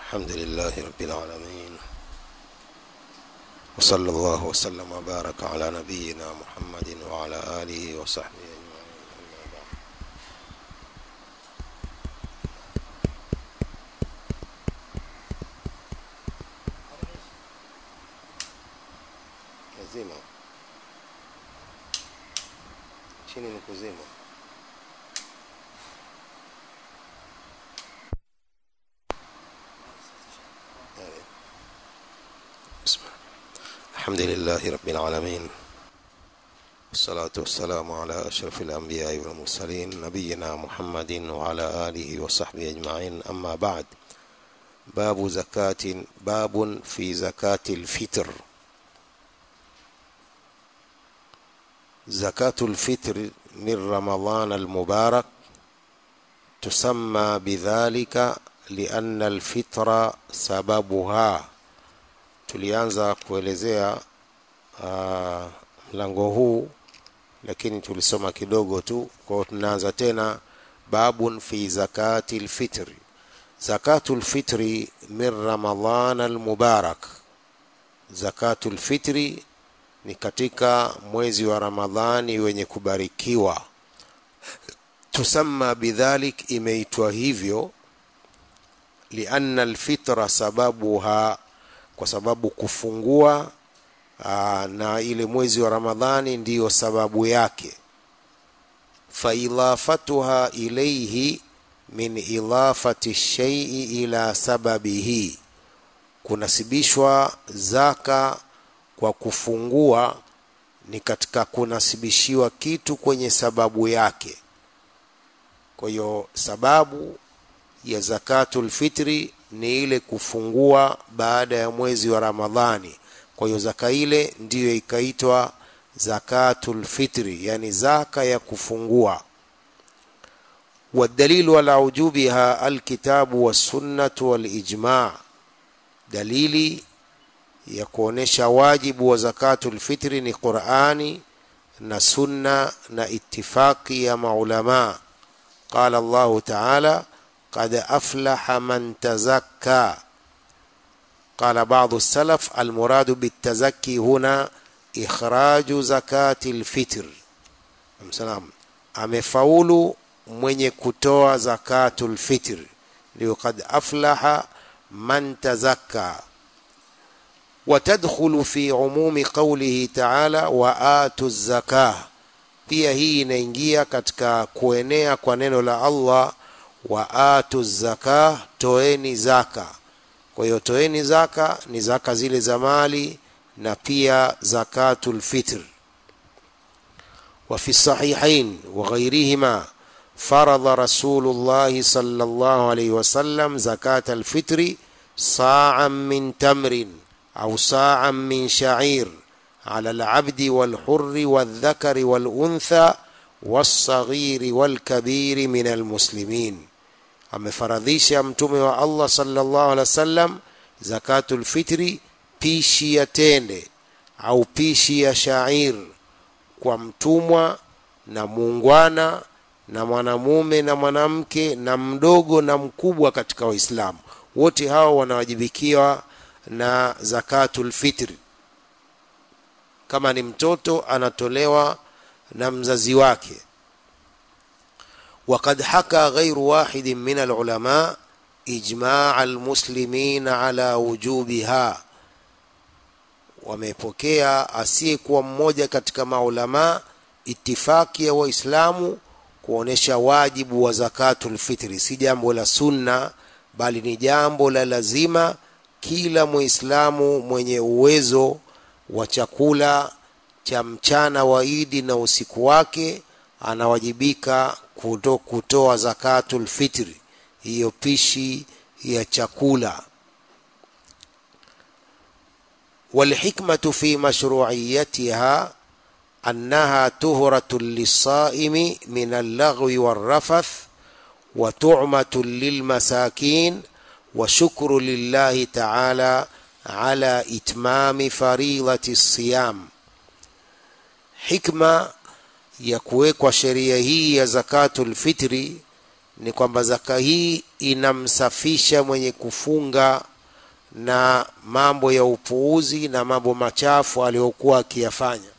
الحمد لله رب العالمين وصلى الله وسلم وبارك على نبينا محمد وعلى آله وصحبه أجمعين أما بعد lazima chini ni kuzima بسم الله الحمد لله رب العالمين والصلاة والسلام على أشرف الأنبياء والمرسلين نبينا محمد وعلى آله وصحبه أجمعين أما بعد باب زكاة باب في زكاة الفطر زكاة الفطر من رمضان المبارك تسمى بذلك لأن الفطر سببها tulianza kuelezea uh, mlango huu lakini tulisoma kidogo tu kwa hiyo tunaanza tena babun fi zakati lfitri zakatu lfitri min ramadan almubarak zakatu lfitri ni katika mwezi wa ramadhani wenye kubarikiwa tusamma bidhalik imeitwa hivyo lianna alfitra sababuha kwa sababu kufungua aa, na ile mwezi wa ramadhani ndiyo sababu yake faidafatuha ilaihi min idafati shaii ila sababihi kunasibishwa zaka kwa kufungua ni katika kunasibishiwa kitu kwenye sababu yake kwa hiyo sababu ya zakatul fitri ni ile kufungua baada ya mwezi wa ramadhani kwa hiyo zaka ile ndiyo ikaitwa zakatul fitri yani zaka ya kufungua والدليل على وجوبها الكتاب والسنة والإجماع dalili ya kuonesha wajibu wa zakatul fitri ni Qur'ani na sunna na ittifaqi ya maulama qala Allah ta'ala قد أفلح من تزكى قال بعض السلف المراد بالتزكي هنا إخراج زكاة الفطر سلام amefaulu mwenye kutoa zakatul fitr ndio kad aflaha man tazakka watadkhulu fi umumi qawlihi ta'ala wa atu zakah pia hii inaingia katika kuenea kwa neno la Allah wa atu zaka toeni zaka kwa hiyo toeni zaka ni zaka zile za mali na pia zakatul fitr وفي الصحيحين وغيرهما فرض رسول الله صلى الله عليه وسلم زكاة الفطر صاعا من تمر أو صاعا من شعير على العبد والحر والذكر والأنثى والصغير والكبير من المسلمين amefaradhisha mtume wa Allah sallallahu alaihi wasallam zakatul fitri pishi ya tende au pishi ya shair kwa mtumwa na muungwana na mwanamume na mwanamke na mdogo na mkubwa katika waislamu wote hao wanawajibikiwa na zakatul fitri kama ni mtoto anatolewa na mzazi wake وقد حكى غير واحد من العلماء إجماع المسلمين على وجوبها wamepokea asiyekuwa mmoja katika maulama itifaki ya waislamu kuonesha wajibu wa zakatul fitri si jambo la sunna bali ni jambo la lazima kila muislamu mwenye uwezo wa chakula cha mchana wa idi na usiku wake anawajibika kuto, kutoa zakatul fitri hiyo pishi ya chakula والحكمة في مشروعيتها أنها تهرة للصائم من اللغو والرفث وتعمة للمساكين وشكر لله تعالى على إتمام فريضة الصيام حكمة ya kuwekwa sheria hii ya zakatul fitri ni kwamba zaka hii inamsafisha mwenye kufunga na mambo ya upuuzi na mambo machafu aliyokuwa akiyafanya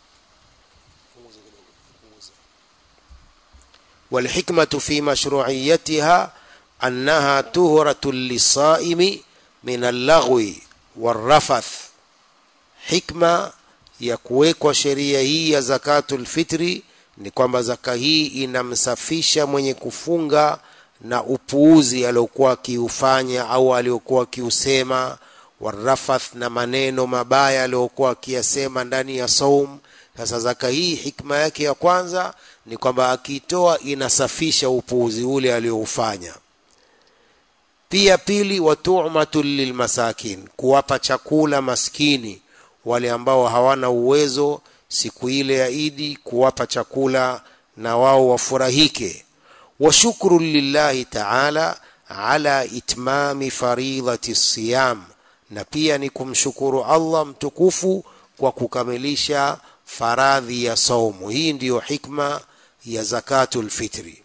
والحكمة في مشروعيتها أنها تهرة للصائم من اللغو والرفث حكمة ya kuwekwa sheria hii ya zakatul fitri ni kwamba zaka hii inamsafisha mwenye kufunga na upuuzi aliokuwa akiufanya au aliokuwa akiusema warafath na maneno mabaya aliyokuwa akiyasema ndani ya saum sasa zaka hii hikma yake ya kwanza ni kwamba akiitoa inasafisha upuuzi ule alioufanya pia pili watumatu lilmasakin kuwapa chakula maskini wale ambao hawana uwezo siku ile ya idi kuwapa chakula na wao wafurahike wa shukru lillahi taala ala itmami faridhati siyam na pia ni kumshukuru allah mtukufu kwa kukamilisha faradhi ya saumu hii ndiyo hikma ya zakatul fitri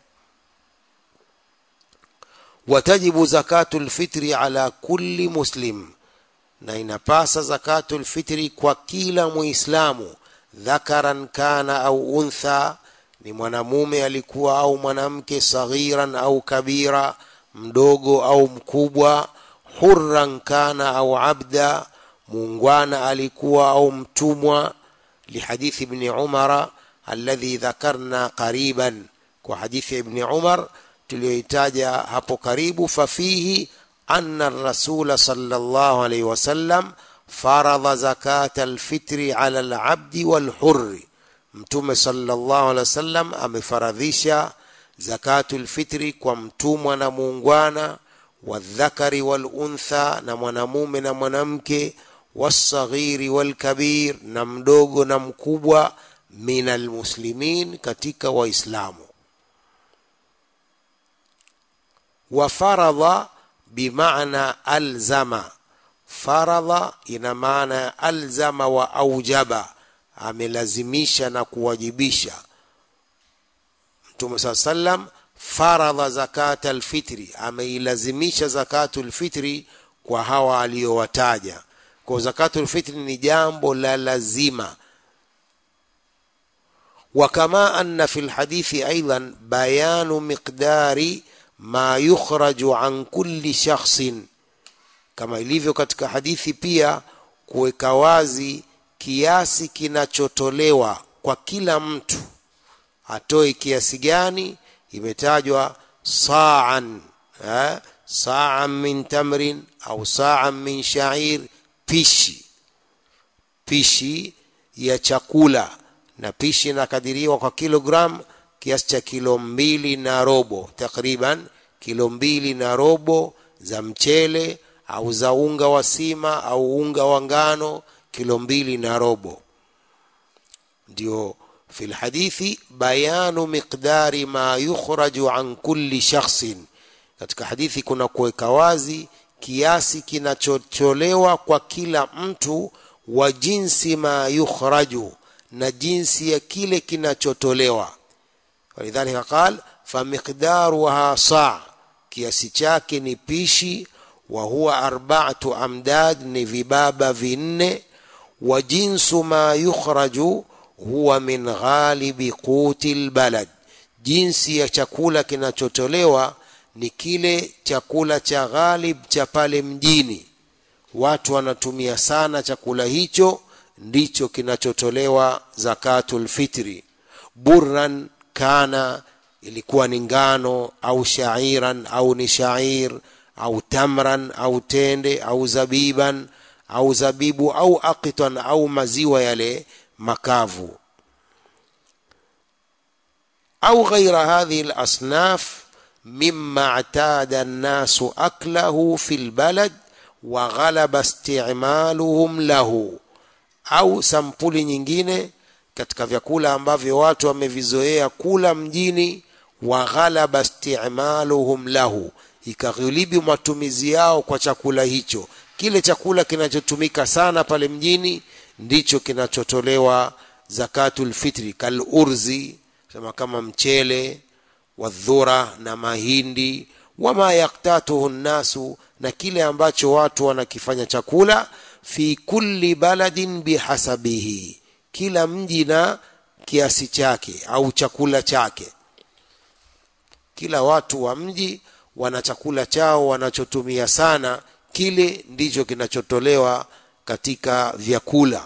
watajibu zakatul fitri ala kulli muslim na inapasa zakatul fitri kwa kila muislamu dhakaran kana au untha ni mwanamume alikuwa au mwanamke saghiran au kabira mdogo au mkubwa hurran kana au abda muungwana alikuwa au mtumwa lihadithi ibni umara alladhi dhakarna qariban kwa hadithi ya ibni umar tuliyoitaja hapo karibu fafihi anna rasula sallallahu alaihi wasallam faradha zakata alfitri ala alabdi walhurri mtume sallallahu alaihi wasallam amefaradhisha zakatu lfitri kwa mtumwa na muungwana wadhakari waluntha na mwanamume na mwanamke wasaghiri walkabir na mdogo na mkubwa min almuslimin katika waislamu wafaradha bimaana alzama faradha ina maana ya alzama wa aujaba amelazimisha na kuwajibisha mtume saa sallam faradha zakata alfitri ameilazimisha zakatu lfitri kwa hawa aliyowataja kwa zakatu lfitri ni jambo la lazima وكما أن في الحديث أيضا بيان مقدار ما يخرج عن كل شخص kama ilivyo katika hadithi pia kuweka wazi kiasi kinachotolewa kwa kila mtu atoe kiasi gani imetajwa saan eh, saan min tamrin au saan min shair pishi pishi ya chakula na pishi inakadiriwa kwa kilogram kiasi cha kilo mbili na robo takriban kilo mbili na robo za mchele au za unga wa sima au unga wa ngano kilo mbili na robo ndio fi lhadithi bayanu miqdari ma yukhraju an kulli shakhsin katika hadithi kuna kuweka wazi kiasi kinachotolewa kwa kila mtu wa jinsi ma yukhraju na jinsi ya kile kinachotolewa walidhalika qal famiqdaruha saa kiasi chake ni pishi wa huwa arba'atu amdad ni vibaba vinne wa jinsu ma yukhraju huwa min ghalibi quti lbalad jinsi ya chakula kinachotolewa ni kile chakula cha ghalib cha pale mjini watu wanatumia sana chakula hicho ndicho kinachotolewa zakatul fitri burran kana ilikuwa ni ngano au shairan au ni shair au tamran au tende au zabiban au zabibu au aqitan au maziwa yale makavu au ghaira hadhihi lasnaf mima اعتاد الناس أكله في البلد وغلب استعمالهم له au sampuli nyingine katika vyakula ambavyo watu wamevizoea kula mjini wa ghalaba istimaluhum lahu ikaghilibi matumizi yao kwa chakula hicho kile chakula kinachotumika sana pale mjini ndicho kinachotolewa zakatul fitri kal urzi sema kama mchele wadhura na mahindi wama yaktatuhu nnasu na kile ambacho watu wanakifanya chakula fi kulli baladin bihasabihi kila mji na kiasi chake au chakula chake kila watu wa mji wana chakula chao wanachotumia sana kile ndicho kinachotolewa katika vyakula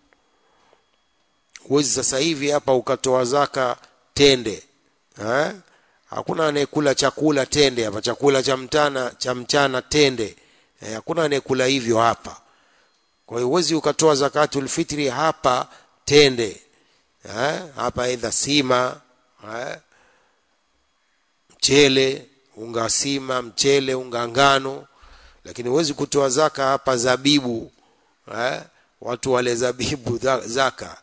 huwezi sasa hivi hapa ukatoa zaka tende eh? hakuna anayekula chakula tende hapa chakula cha mchana cha mchana tende eh, hakuna anayekula hivyo hapa kwa hiyo huwezi ukatoa zakatul fitri hapa tende eh? hapa aidha sima eh? mchele unga sima mchele unga ngano lakini huwezi kutoa zaka hapa zabibu eh? watu wale zabibu zaka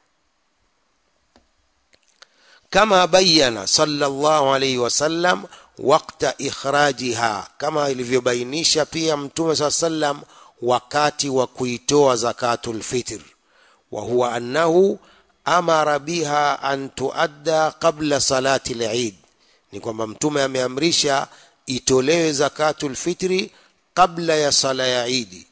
kama bayana sallallahu alayhi wasallam wakta ikhrajiha kama ilivyobainisha pia mtume saa sallam wakati wa kuitoa zakatul fitr wa huwa annahu amara biha an tuadda qabla salati al-eid ni kwamba mtume ameamrisha itolewe zakatul fitri kabla ya sala ya idi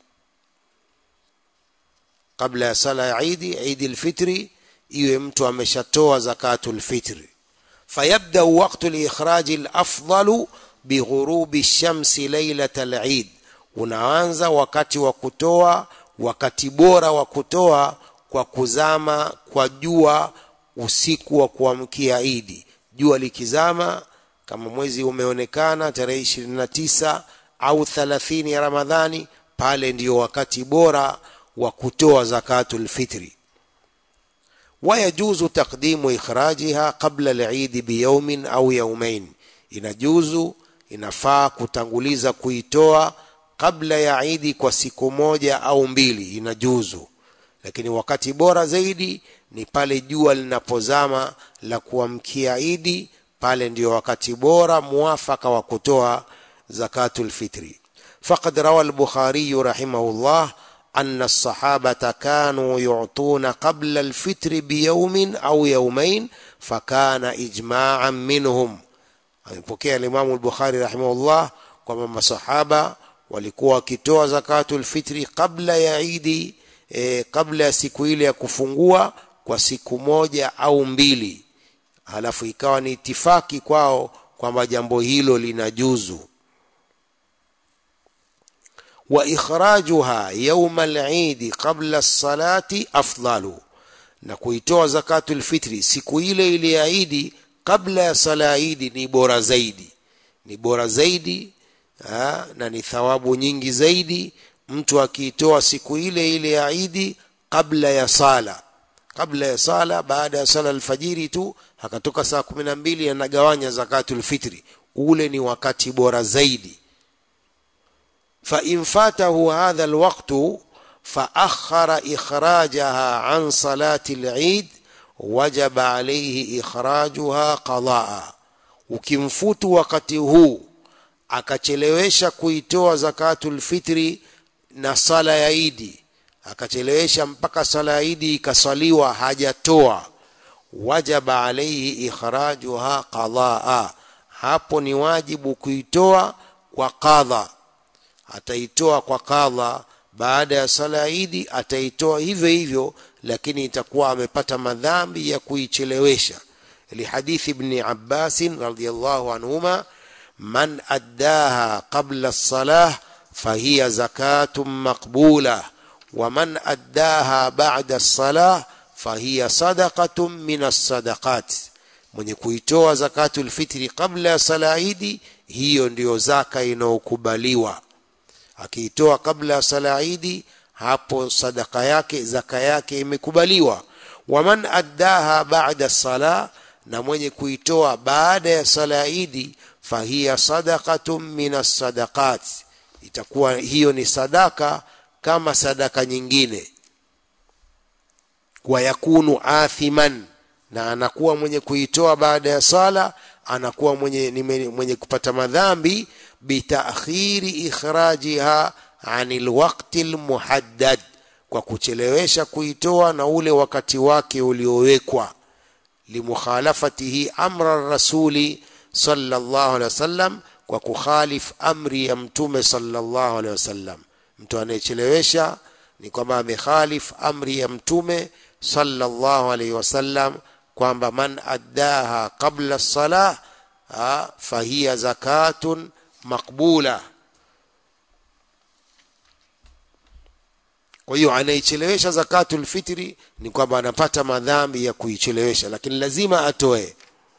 kabla ya sala ya idi idi al-fitri iwe mtu ameshatoa zakatul fitri fayabda waqtu al-ikhraj al-afdalu bighurubi shamsi lailata al-eid unaanza wakati wa kutoa wakati bora wa kutoa kwa kuzama kwa jua usiku wa kuamkia idi jua likizama kama mwezi umeonekana tarehe ishirini na tisa au thalathini ya ramadhani pale ndiyo wakati bora wa kutoa zakatul fitri wayajuzu taqdimu ikhrajiha qabla al-eid biyawmin au yawmain inajuzu inafaa kutanguliza kuitoa kabla ya idi kwa siku moja au mbili inajuzu lakini wakati bora zaidi ni pale jua linapozama la kuamkia idi pale ndio wakati bora muafaka wa kutoa zakatul fitri faqad rawa al-bukhari rahimahullah أن الصحابة كانوا يعطون قبل الفطر بيوم أو يومين فكان إجماعا منهم amepokea Imam al-Bukhari rahimahullah kwamba masahaba walikuwa wakitoa zakatul fitri kabla ya Idi e, kabla ya siku ile ya kufungua kwa siku moja au mbili halafu ikawa ni itifaki kwao kwamba jambo hilo linajuzu wa ikhrajuha yawm al-Eid qabla as-salati afdalu na kuitoa zakatul fitri siku ile ile ya Idi kabla ya sala ya Idi ni bora zaidi ni bora zaidi ha, na ni thawabu nyingi zaidi mtu akiitoa siku ile ile ya Idi kabla ya sala kabla ya sala baada ya sala alfajiri tu akatoka saa kumi na mbili anagawanya zakatul fitri ule ni wakati bora zaidi فإن فاته هذا الوقت فأخر إخراجها عن صلاة العيد وجب عليه إخراجها قضاء ukimfutu wakati huu akachelewesha kuitoa zakatul fitri na sala ya idi akachelewesha mpaka sala ya idi ikaswaliwa hajatoa wajaba alaihi ikhrajuha qadaa hapo ni wajibu kuitoa kwa qadha ataitoa kwa kadha baada ya sala ya idi ataitoa hivyo hivyo lakini itakuwa amepata madhambi ya kuichelewesha lihadithi ibn Abbas radhiyallahu anhuma man addaha qabla as-salah fahiya zakatun maqbula wa man addaha ba'da as-salah fahiya sadaqatun min as-sadaqat mwenye kuitoa zakatul fitri kabla ya sala idi hiyo ndiyo zaka inayokubaliwa akiitoa kabla ya sala idi hapo sadaka yake zaka yake imekubaliwa waman addaha ba'da sala na mwenye kuitoa baada ya sala idi fahiya sadaqatun min as-sadaqat itakuwa hiyo ni sadaka kama sadaka nyingine wa yakunu athiman na anakuwa mwenye kuitoa baada ya sala anakuwa mwenye, mwenye kupata madhambi bitakhiri ikhrajiha anil waqti almuhaddad kwa kuchelewesha kuitoa na ule wakati wake uliowekwa limukhalafatihi amra rasuli sallallahu alaihi wasallam kwa kukhalif amri ya mtume sallallahu alaihi wasallam mtu anayechelewesha ni kwamba amekhalif amri ya mtume sallallahu alaihi wasallam kwamba man addaha qabla salah fahiya zakatun maqbula kwa hiyo anaichelewesha zakatul fitri ni kwamba anapata madhambi ya kuichelewesha lakini lazima atoe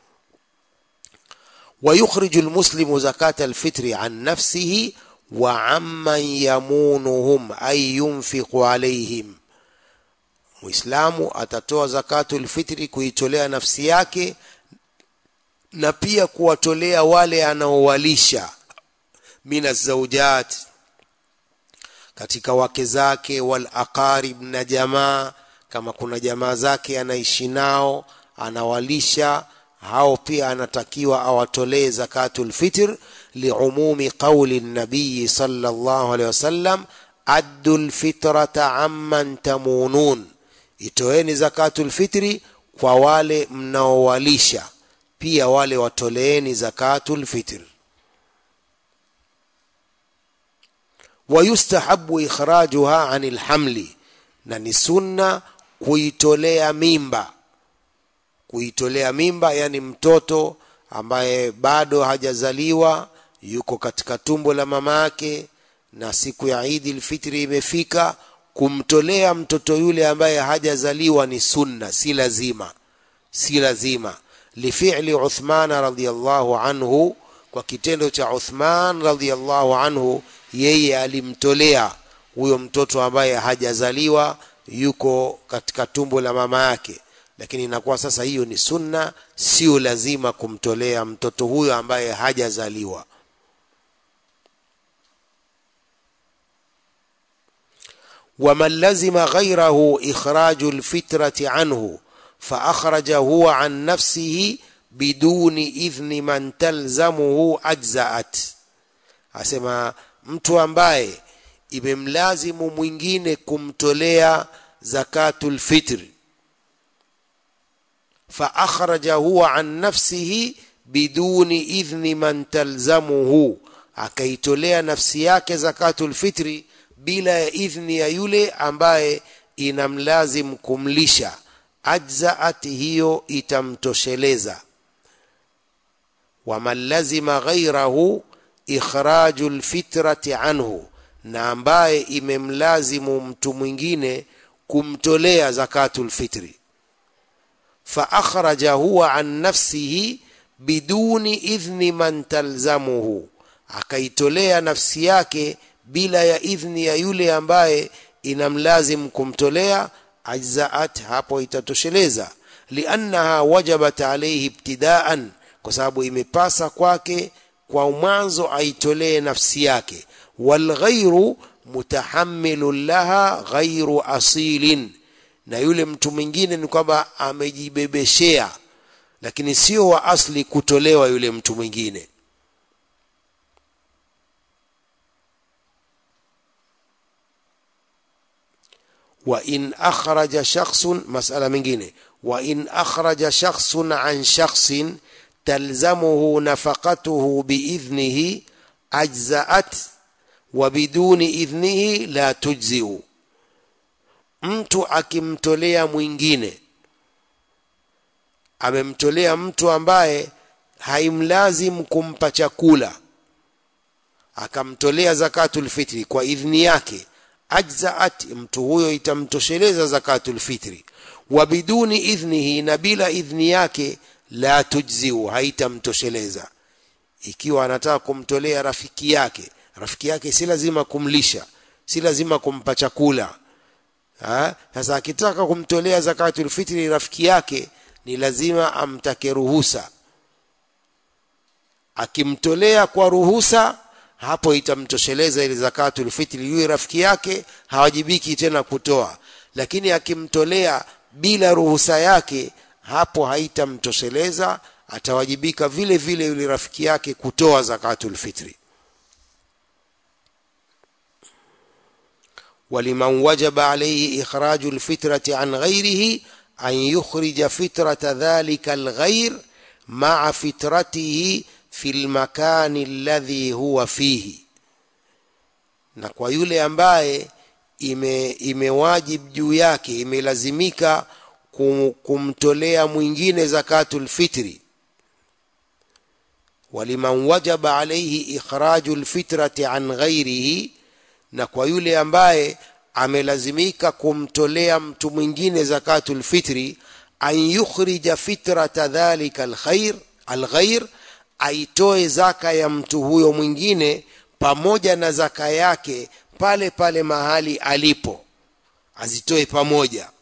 ويخرج المسلم زكاة الفطر عن نفسه وعمن يمونهم أي ينفق عليهم Muislamu atatoa zakatul fitri kuitolea nafsi yake na pia kuwatolea wale anaowalisha mina zaujat katika wake zake wal aqarib na jamaa kama kuna jamaa zake anaishi nao anawalisha hao pia anatakiwa awatolee zakatul fitr liumumi qauli nabii sallallahu alaihi wasallam addu lfitrata amman tamunun itoeni zakatul fitri kwa wale mnaowalisha pia wale watoleeni zakatul fitr wayustahabu ikhrajuha anil hamli na ni sunna kuitolea mimba kuitolea mimba yani mtoto ambaye bado hajazaliwa yuko katika tumbo la mama yake na siku ya Idi lfitri imefika kumtolea mtoto yule ambaye hajazaliwa ni sunna si lazima si lazima lifili Uthman radhiyallahu anhu kwa kitendo cha Uthman radhiyallahu anhu yeye alimtolea huyo mtoto ambaye hajazaliwa yuko katika tumbo la mama yake lakini inakuwa sasa hiyo ni sunna sio lazima kumtolea mtoto huyo ambaye hajazaliwa ومن لزم غيره إخراج الفترة عنه فأخرج هو عن نفسه بدون إذن من تلزمه أجزأت asema mtu ambaye imemlazimu mwingine kumtolea zakatul fitri فأخرج هو عن نفسه بدون إذن من تلزمه akaitolea nafsi yake zakatul fitri bila ya idhni ya yule ambaye inamlazim kumlisha ajzaat hiyo itamtosheleza waman lazima ghairahu ikhraju lfitrati anhu na ambaye imemlazimu mtu mwingine kumtolea zakatul fitri فأخرج هو عن نفسه بدون إذن من تلزمه akaitolea nafsi yake bila ya idhni ya yule ambaye inamlazim kumtolea ajzaat hapo itatosheleza liannaha wajabat alayhi ibtidaan kwa sababu imepasa kwake kwa mwanzo aitolee nafsi yake walghairu mutahammilun laha ghairu asilin na yule mtu mwingine ni kwamba amejibebeshea lakini sio wa asli kutolewa yule mtu mwingine wa in akhraja shakhsun masala mingine wa in akhraja shakhsun an shakhsin talzamuhu nafaqatuhu biidhnihi ajzaat wa biduni idhnihi la tujziu mtu akimtolea mwingine amemtolea mtu ambaye haimlazim kumpa chakula akamtolea zakatul fitri kwa idhni yake ajzaat mtu huyo itamtosheleza zakatul fitri wa biduni idhnihi na bila idhni yake la tujziu haitamtosheleza ikiwa anataka kumtolea rafiki yake rafiki yake si lazima kumlisha si lazima kumpa chakula sasa akitaka kumtolea zakatul fitri rafiki yake ni lazima amtake ruhusa akimtolea kwa ruhusa hapo itamtosheleza ile zakatul fitri yule rafiki yake hawajibiki tena kutoa lakini akimtolea bila ruhusa yake hapo haitamtosheleza atawajibika vile vile yule rafiki yake kutoa zakatul fitri ولمن وجب عليه إخراج الفترة عن غيره أن يخرج فترة ذلك الغير maa fitratihi fi lmakani alladhi huwa fihi na kwa yule ambaye ime imewajib juu yake imelazimika kum, kumtolea mwingine zakatul fitri waliman wajaba alaihi ikhraju lfitrati an ghairihi na kwa yule ambaye amelazimika kumtolea mtu mwingine zakatul fitri an yukhrija fitrata dhalika alkhair alghair aitoe zaka ya mtu huyo mwingine pamoja na zaka yake pale pale mahali alipo azitoe pamoja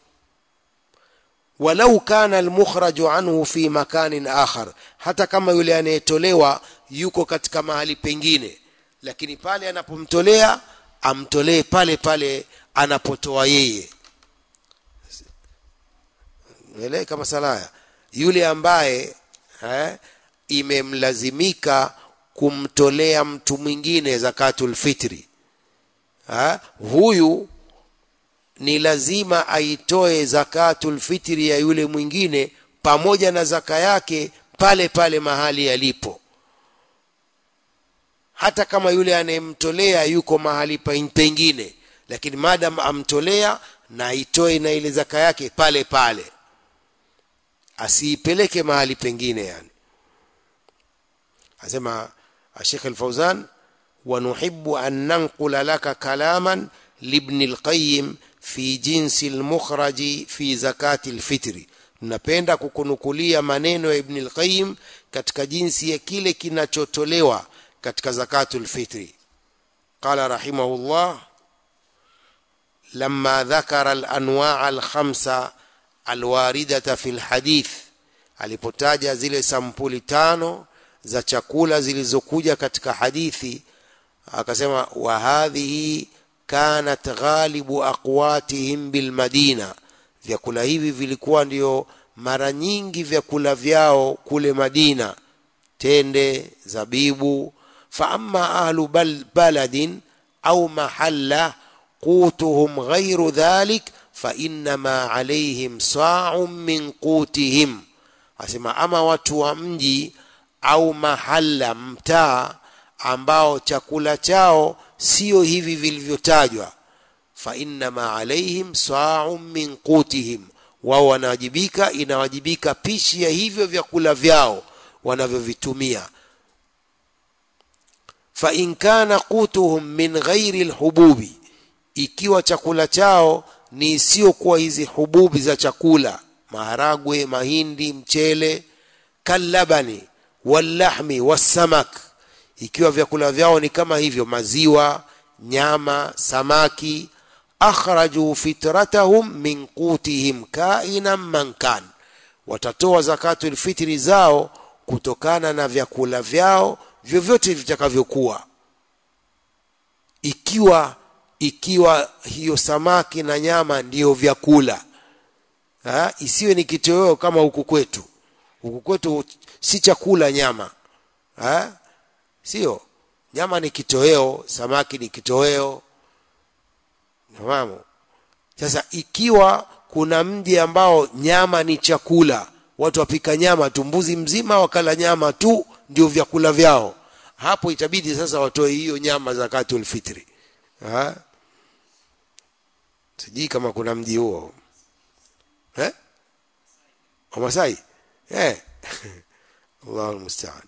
walau kana almukhraju anhu fi makanin akhar hata kama yule anayetolewa yuko katika mahali pengine lakini pale anapomtolea amtolee pale pale anapotoa yeye elewe kama salaya yule ambaye eh, imemlazimika kumtolea mtu mwingine zakatul fitri ha? huyu ni lazima aitoe zakatul fitri ya yule mwingine pamoja na zaka yake pale pale mahali yalipo hata kama yule anayemtolea yuko mahali pengine lakini madam amtolea na aitoe na ile zaka yake pale pale asiipeleke mahali pengine yani asema الشيخ الفوزان ونحب أن ننقل لك كلاما لابن القيم في جنس المخرج في زكاة الفطر napenda kukunukulia maneno ya ibn al-qayyim katika jinsi ya kile kinachotolewa katika zakatul fitri qala rahimahullah lamma dhakara al-anwa' al-khamsa al-waridata fi al-hadith alipotaja zile sampuli tano za chakula zilizokuja katika hadithi akasema wa hadhihi kanat ghalibu aqwatihim bilmadina vyakula hivi vilikuwa ndio mara nyingi vyakula vyao kule madina tende zabibu fa amma ahlu bal baladin au mahalla qutuhum ghairu dhalik fa innama alaihim sa'un min qutihim asema ama watu wa mji au mahala mtaa ambao chakula chao sio hivi vilivyotajwa fa innama alaihim sa'un min qutihim wao wanawajibika inawajibika pishi ya hivyo vyakula vyao wanavyovitumia fa in kana qutuhum min ghairi alhububi ikiwa chakula chao ni isiyokuwa hizi hububi za chakula maharagwe mahindi mchele kalabani wallahmi wassamak ikiwa vyakula vyao ni kama hivyo maziwa nyama samaki akhraju fitratahum min qutihim kainan man kan watatoa zakatul fitri zao kutokana na vyakula vyao vyovyote vitakavyokuwa ikiwa ikiwa hiyo samaki na nyama ndiyo vyakula ha? isiwe ni kitoweo kama huku kwetu huku kwetu si chakula nyama ha? sio nyama ni kitoweo samaki ni kitoweo nafahamu sasa ikiwa kuna mji ambao nyama ni chakula watu wapika nyama tu mbuzi mzima wakala nyama tu ndio vyakula vyao hapo itabidi sasa watoe hiyo nyama zakatul fitri ha? sijui kama kuna mji huo eh? wamasai eh. الله المستعان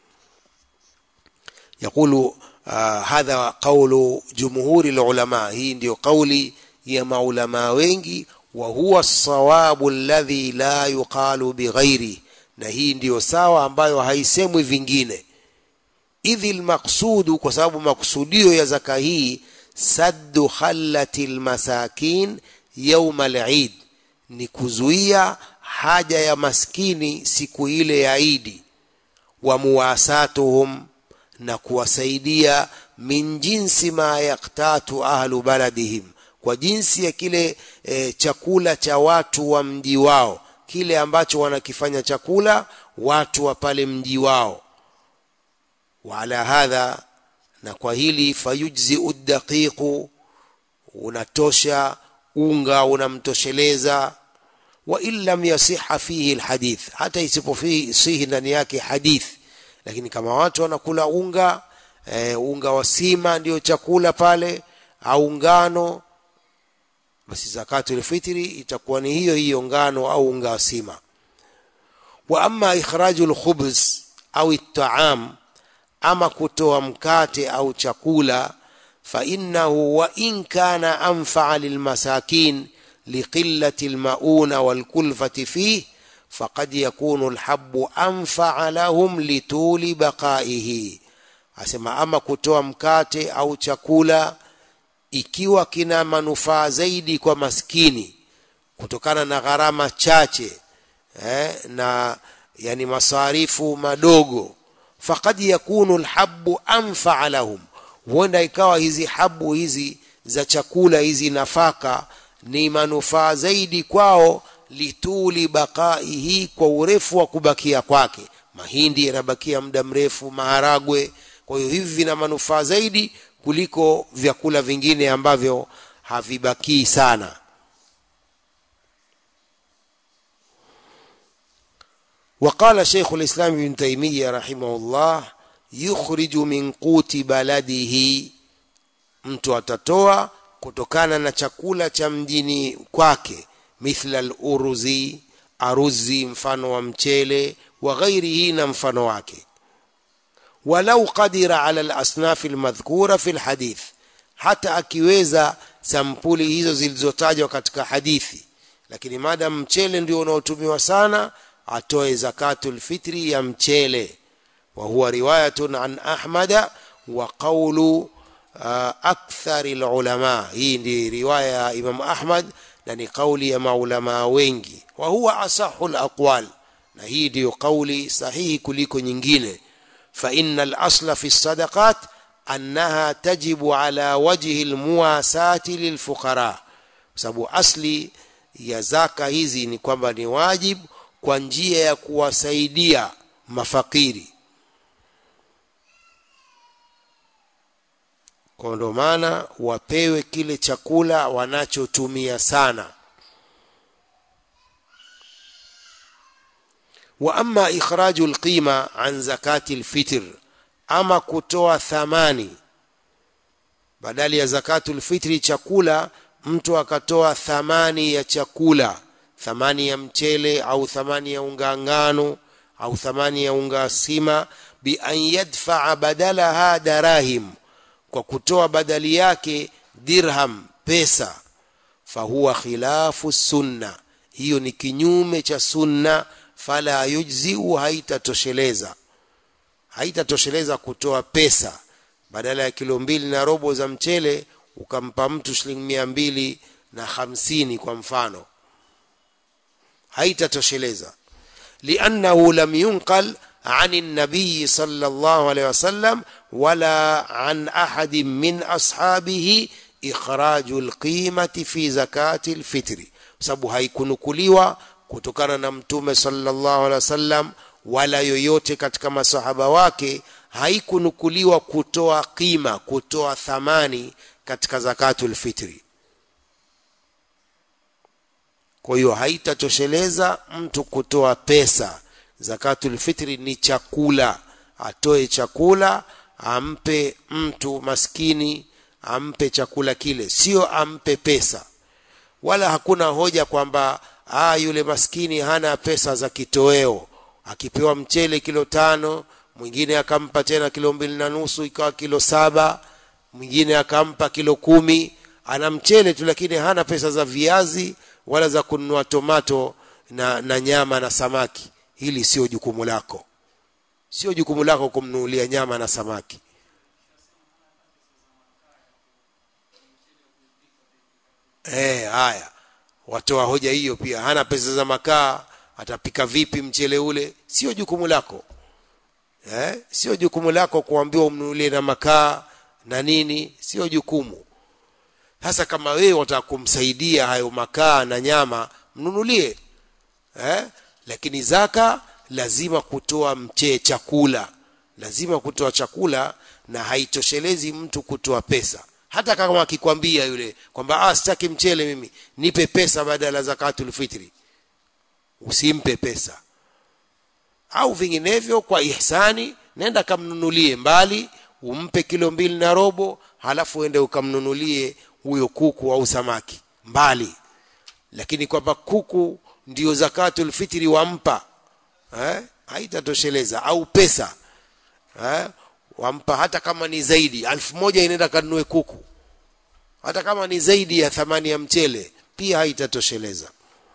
يقول آه هذا قول جمهور العلماء هي ndio قولي ya maulama wengi wa huwa sawabu alladhi la yuqalu bighairi na hii ndiyo sawa ambayo haisemwi vingine idhi lmaqsudu kwa sababu maksudio ya zaka hii saddu khallati lmasakin yauma lid ni kuzuia haja ya maskini siku ile ya idi wa muwasatuhum na kuwasaidia min jinsi ma yaktatu ahlu baladihim kwa jinsi ya kile e, chakula cha watu wa mji wao kile ambacho wanakifanya chakula watu wa pale mji wao waala hadha na kwa hili fayujzi uddaqiqu unatosha unga unamtosheleza wa in lam yasiha fihi alhadith hata isipofihi ndani yake hadith lakini kama watu wanakula unga e, unga wa sima ndio chakula pale au ngano basi zakatul fitri itakuwa ni hiyo hiyo ngano au unga wa sima wa amma ikhrajul khubz au at-ta'am ama kutoa mkate au chakula fa innahu wa in kana anfa'a lilmasakin liqillati almauna walkulfati fihi faqad yakunu alhabbu anfa'a lahum lituli baqaihi asema ama kutoa mkate au chakula ikiwa kina manufaa zaidi kwa maskini kutokana na gharama chache eh, na yani masarifu madogo faqad yakunu alhabbu anfa'a lahum huenda ikawa hizi habu hizi za chakula hizi nafaka ni manufaa zaidi kwao lituli baqaihi kwa urefu wa kubakia kwake mahindi yanabakia muda mrefu maharagwe kwa hiyo hivi vina manufaa zaidi kuliko vyakula vingine ambavyo havibakii sana وقال شيخ الإسلام ابن تيمية رحمه الله يخرج من قوت بلده mtu atatoa kutokana na chakula cha mjini kwake mithla al-uruzi aruzi mfano wa mchele wa ghairihi na mfano wake walau qadira ala al-asnaf al-madhkura fi al-hadith hata akiweza sampuli hizo zilizotajwa katika hadithi lakini madam mchele ndio unaotumiwa sana atoe zakatul fitri ya mchele wa huwa riwayatun an ahmada wa qawlu akthar alulama hii ndi riwaya ya imam ahmad na ni kauli ya maulama wengi wa huwa asahu alaqwal na hii ndiyo kauli sahihi kuliko nyingine fa inna al-asla fi sadaqat annaha tajibu ala wajhi almuwasati lilfuqara sababu asli ya zaka hizi ni kwamba ni wajibu kwa njia ya kuwasaidia mafakiri kwa ndo maana wapewe kile chakula wanachotumia sana wa amma ikhraju alqima an zakati alfitr ama kutoa thamani badali ya zakatul fitri chakula mtu akatoa thamani ya chakula thamani ya mchele au thamani ya unga ngano au thamani ya unga sima bi an yadfaa badalaha darahim kwa kutoa badali yake dirham pesa fahuwa khilafu sunna hiyo ni kinyume cha sunna fala yujziu haitatosheleza haitatosheleza kutoa pesa badala ya kilo mbili na robo za mchele ukampa mtu shilingi mia mbili na hamsini kwa mfano haitatosheleza liannahu lam yunqal عن النبي صلى الله عليه وسلم ولا عن أحد من أصحابه إخراج القيمة في زكاة الفطر sababu haikunukuliwa kutokana na mtume sallallahu alaihi wasallam wala yoyote katika masahaba wake haikunukuliwa kutoa qima kutoa thamani katika zakatul fitri kwa hiyo haitatosheleza mtu kutoa pesa zakatul fitri ni chakula atoe chakula ampe mtu maskini ampe chakula kile sio ampe pesa wala hakuna hoja kwamba ah yule maskini hana pesa za kitoweo akipewa mchele kilo tano mwingine akampa tena kilo mbili na nusu ikawa kilo saba mwingine akampa kilo kumi ana mchele tu lakini hana pesa za viazi wala za kununua tomato na, na nyama na samaki hili sio jukumu lako sio jukumu lako kumnunulia nyama na samaki eh haya watoa hoja hiyo pia hana pesa za makaa atapika vipi mchele ule sio jukumu lako eh sio jukumu lako kuambiwa umnunulie na makaa na nini sio jukumu hasa kama wewe wataka kumsaidia hayo makaa na nyama mnunulie eh lakini zaka lazima kutoa mche chakula lazima kutoa chakula na haitoshelezi mtu kutoa pesa hata kama akikwambia yule kwamba ah sitaki mchele mimi nipe pesa badala zakatul fitri usimpe pesa au vinginevyo kwa ihsani nenda kamnunulie mbali umpe kilo mbili na robo halafu uende ukamnunulie huyo kuku au samaki mbali lakini kwamba kuku ndio zakatul fitri wampa eh? haitatosheleza au pesa eh? wampa hata kama ni zaidi alfu moja inaenda kanunue kuku hata kama ni zaidi ya thamani ya mchele pia haitatosheleza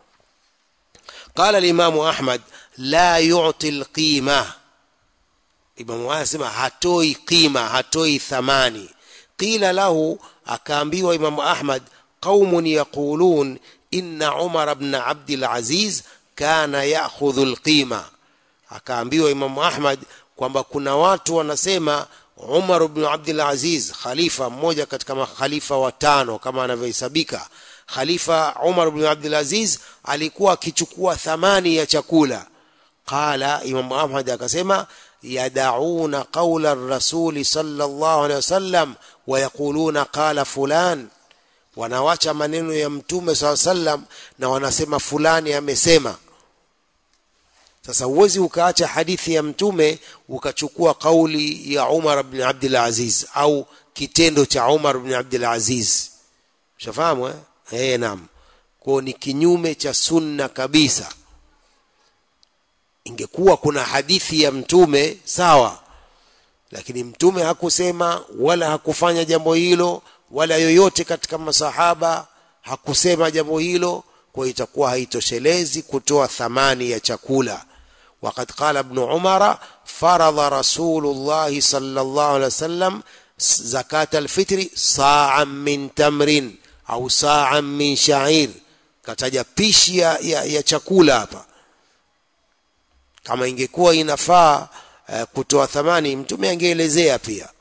قال الإمام أحمد لا يعطي القيمة Imamu anasema hatoi qima hatoi thamani qila lahu akaambiwa Imamu Ahmad qaumun yaqulun inna Umar ibn Abd al-Aziz kana ya'khudhu al-qima akaambiwa Imamu Ahmad kwamba kuna watu wanasema Umar ibn Abd al-Aziz khalifa mmoja katika makhalifa watano kama anavyohesabika khalifa Umar ibn Abd al-Aziz alikuwa akichukua thamani ya chakula qala Imam Ahmad akasema yadauna qawla ar-rasul sallallahu alaihi wasallam wa yaquluna qala fulan wanawacha maneno ya mtume saa sallam na wanasema fulani amesema sasa huwezi ukaacha hadithi ya mtume ukachukua kauli ya Umar ibn Abdul Aziz au kitendo cha Umar ibn Abdul Aziz ushafahamu eh eh naam kwa ni kinyume cha sunna kabisa ingekuwa kuna hadithi ya mtume sawa lakini mtume hakusema wala hakufanya jambo hilo wala yoyote katika masahaba hakusema jambo hilo kwa itakuwa haitoshelezi kutoa thamani ya chakula وقد قال ابن عمر فرض رسول الله صلى الله عليه وسلم زكاة الفطر صاعا من تمر أو صاعا من شعير kataja pishi ya, ya, ya chakula hapa kama ingekuwa inafaa uh, kutoa thamani mtume angeelezea pia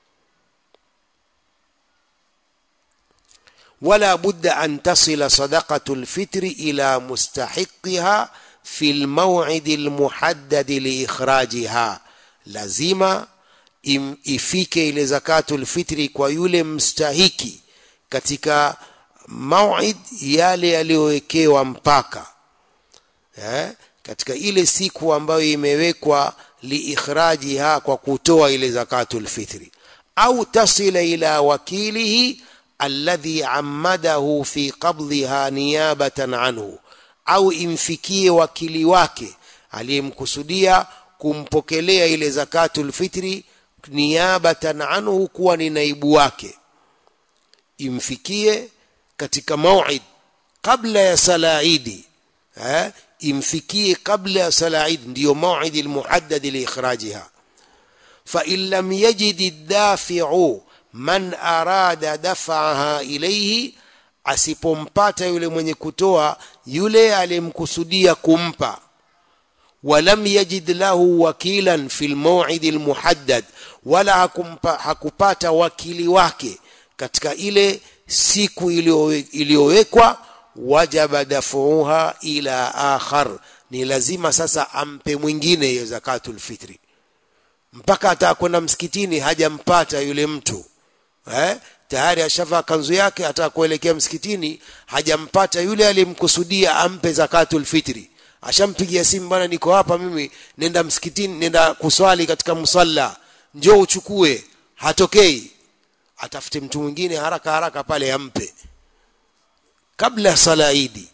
ولا بد أن تصل صدقة الفطر إلى مستحقها في الموعد المحدد لإخراجها lazima im, ifike ile zakatul fitri kwa yule mstahiki katika mauid yale yaliyowekewa mpaka eh? katika ile siku ambayo imewekwa liikhrajiha kwa kutoa ile zakatul fitri au tasila ila wakilihi alladhi ammadahu fi qabdhiha niyabatan anhu au imfikie wakili wake aliyemkusudia kumpokelea ile zakatul fitri niyabatan anhu kuwa ni naibu wake imfikie katika mauid kabla ya sala idi eh? imfikie kabla ya sala idi ndiyo mauid almuhaddad liikhrajiha fa in lam yajid ad-dafi'u man arada daf'aha ilayhi asipompata yule mwenye kutoa yule aliyemkusudia kumpa walam yajid lahu wakilan fi lmawid almuhaddad wala hakumpa, hakupata wakili wake katika ile siku iliyowekwa wajaba dafuha ila akhar ni lazima sasa ampe mwingine hiyo zakatul fitri mpaka atakwenda msikitini hajampata yule mtu eh? tayari ashavaa kanzu yake ataka kuelekea msikitini hajampata yule aliyemkusudia ampe zakatul fitri ashampigia simu bwana niko hapa mimi nenda msikitini nenda kuswali katika musalla njoo uchukue hatokei atafute mtu mwingine haraka haraka pale ampe kabla sala idi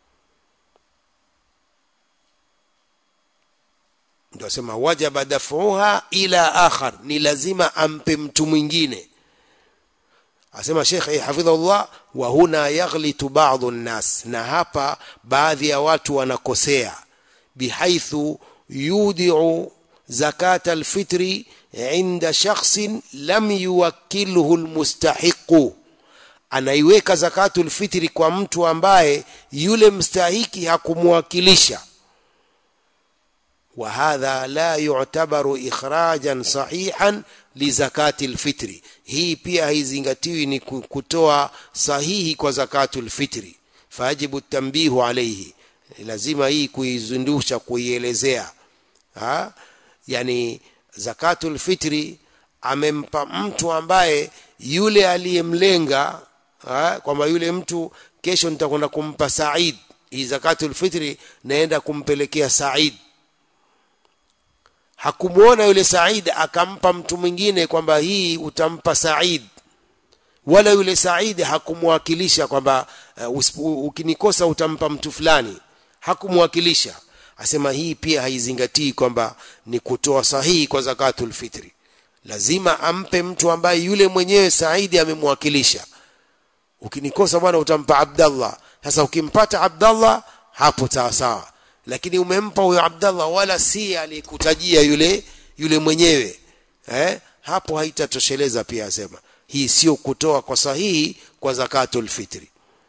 ndio asema wajaba dafuha ila akhar ni lazima ampe mtu mwingine asema Sheikh hafidhahullah wa huna yaghlitu ba'dhu an-nas na hapa baadhi ya watu wanakosea bihaithu yudi'u zakat al-fitri inda shakhsin lam yuwakkilhu al-mustahiqu anaiweka zakatul fitri kwa mtu ambaye yule mstahiki hakumwakilisha وهذا لا يعتبر إخراجا صحيحا لزكاة الفطر hii pia haizingatiwi ni kutoa sahihi kwa zakatul fitri fajibu tambihu alayhi lazima hii kuizundusha kuielezea ha? yani zakatul fitri amempa mtu ambaye yule aliyemlenga kwamba yule mtu kesho nitakwenda kumpa Said hii zakatul fitri naenda kumpelekea Said hakumwona yule Said akampa mtu mwingine kwamba hii utampa Said wala yule Said hakumwakilisha kwamba uh, ukinikosa utampa mtu fulani hakumwakilisha asema hii pia haizingatii kwamba ni kutoa sahihi kwa zakatul fitri lazima ampe mtu ambaye yule mwenyewe Saidi amemwakilisha ukinikosa bwana utampa Abdallah sasa ukimpata Abdallah hapo sawa sawa lakini umempa huyo Abdallah wala si alikutajia yule yule mwenyewe eh hapo haitatosheleza pia asema hii sio kutoa kwa sahihi kwa zakatul fitri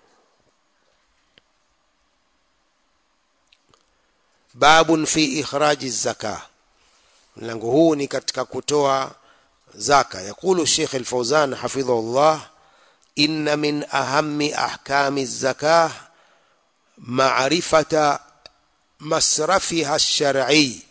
babun fi ikhraji zaka mlango huu ni katika kutoa zaka yakulu Sheikh Al-Fauzan hafidhahullah inna min ahammi ahkami zaka ma'rifata masrafiha ash-shar'i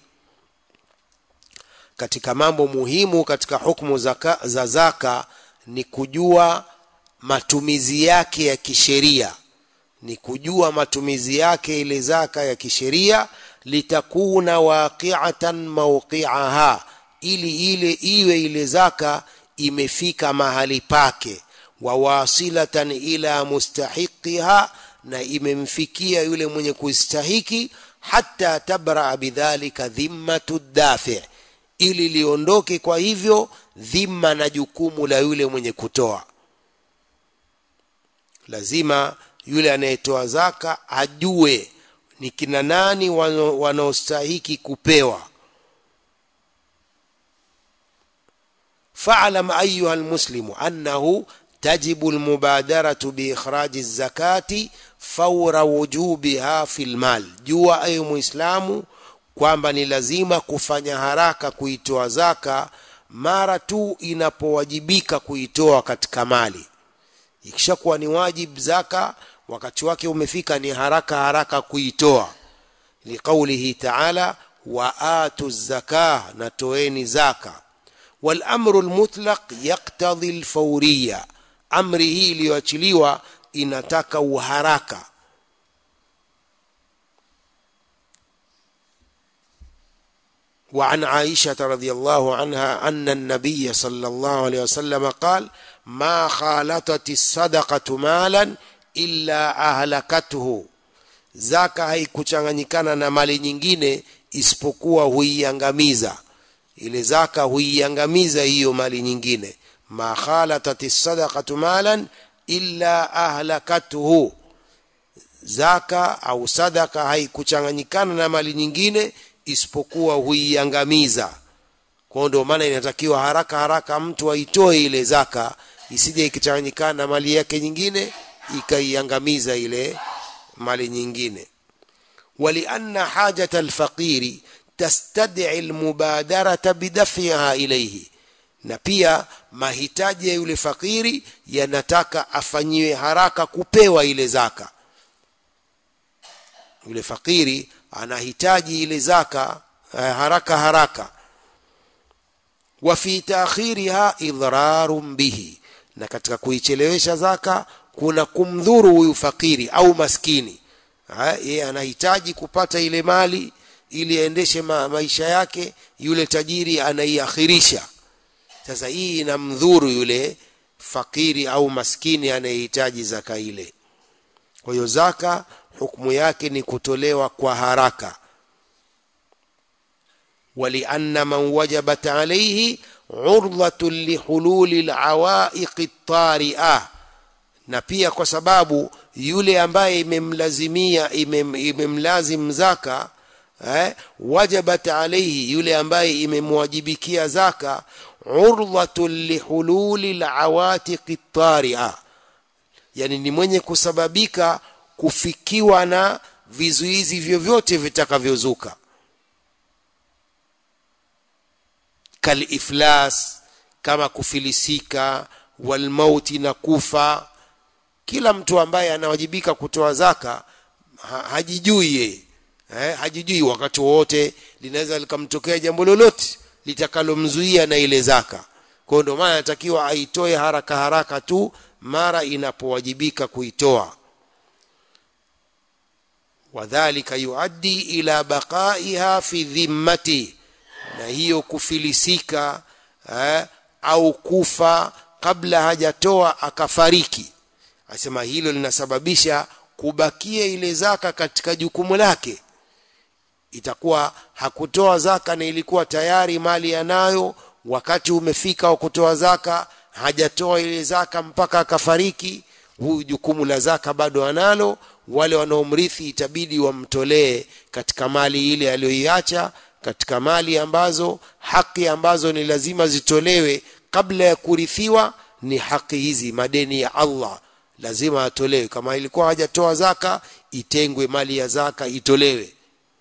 katika mambo muhimu katika hukumu zaka, za zaka ni kujua matumizi yake ya kisheria ni kujua matumizi yake ile zaka ya kisheria litakuna waqi'atan mawqi'aha ili ile iwe ile zaka imefika mahali pake wa wasilatan ila mustahiqiha na imemfikia yule mwenye kustahiki hata tabra bidhalika dhimmatu dafi ili liondoke kwa hivyo dhima na jukumu la yule mwenye kutoa lazima yule anayetoa zaka ajue ni kina nani wanaostahiki kupewa fa'lam ayuha almuslimu annahu تجب المبادرة بإخراج الزكاة فور وجوبها في المال jua ayo muislamu kwamba ni lazima kufanya haraka kuitoa zaka mara tu inapowajibika kuitoa katika mali ikishakuwa ni wajib zaka wakati wake umefika ni haraka haraka kuitoa liqaulihi ta'ala wa atu zakah na toeni zaka wal amru al mutlaq yaqtadhi al fawriyya amri hii iliyoachiliwa inataka uharaka وعن عائشة رضي الله عنها أن النبي صلى الله عليه وسلم قال ما خالطت الصدقة مالا إلا أهلكته zaka haikuchanganyikana na mali nyingine isipokuwa huiangamiza ile zaka huiangamiza hiyo mali nyingine ma khalatat sadaqatu malan illa ahlakatuhu zaka au sadaka haikuchanganyikana na mali nyingine isipokuwa huiangamiza kwa ndio maana inatakiwa haraka haraka mtu aitoe ile zaka isije ikichanganyikana na mali yake nyingine ikaiangamiza ile mali nyingine walianna hajata alfaqiri tastad'i almubadarata bidaf'iha ilayhi na pia mahitaji ya yule fakiri yanataka afanyiwe haraka kupewa ile zaka yule fakiri anahitaji ile zaka eh, haraka haraka wa fi ta'khiriha idrarun bihi na katika kuichelewesha zaka kuna kumdhuru huyu fakiri au maskini yeye anahitaji kupata ile mali ili aendeshe ma maisha yake yule tajiri anaiakhirisha sasa hii inamdhuru yule fakiri au maskini anayehitaji zaka ile kwa hiyo zaka hukumu yake ni kutolewa kwa haraka ولأن من وجبت عليه عرضة لحلول العوائق الطارئة na pia kwa sababu yule ambaye imemlazimia imem, imemlazim zaka eh, wajabat alayhi yule ambaye imemwajibikia zaka urdhatun lihululi alawatiqi taria yani ni mwenye kusababika kufikiwa na vizuizi vyovyote vitakavyozuka kaliflas kama kufilisika walmauti na kufa kila mtu ambaye anawajibika kutoa zaka ha, hajijui yeye eh, hajijui wakati wowote linaweza likamtokea jambo lolote litakalomzuia na ile zaka kwa hiyo ndio maana anatakiwa aitoe haraka haraka tu mara inapowajibika kuitoa wadhalika yuaddi ila baqaiha fi dhimmati na hiyo kufilisika eh, au kufa kabla hajatoa akafariki asema hilo linasababisha kubakia ile zaka katika jukumu lake itakuwa hakutoa zaka na ilikuwa tayari mali yanayo wakati umefika wa kutoa zaka hajatoa ile zaka mpaka akafariki huyu jukumu la zaka bado analo wale wanaomrithi itabidi wamtolee katika mali ile aliyoiacha katika mali ambazo haki ambazo ni lazima zitolewe kabla ya kurithiwa ni haki hizi madeni ya Allah lazima atolewe kama ilikuwa hajatoa zaka itengwe mali ya zaka itolewe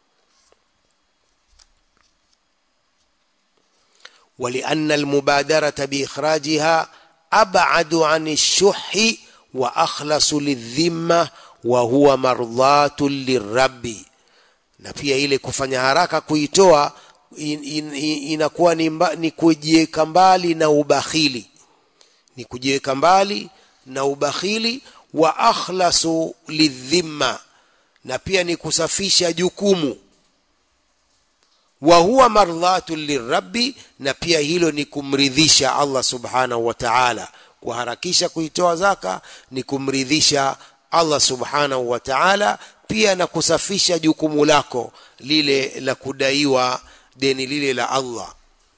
ولأن المبادرة بإخراجها أبعد عن الشح وأخلص للذمة وهو مرضاة للرب na pia ile kufanya haraka kuitoa in, in, in, inakuwa ni, mba, ni kujiweka mbali na ubakhili ni kujiweka mbali na ubakhili wa akhlasu lidhimma na pia ni kusafisha jukumu wa huwa mardhatu lirabbi na pia hilo ni kumridhisha Allah subhanahu wa ta'ala kuharakisha kuitoa zaka ni kumridhisha Allah subhanahu wa ta'ala pia na kusafisha jukumu lako lile la kudaiwa deni lile la Allah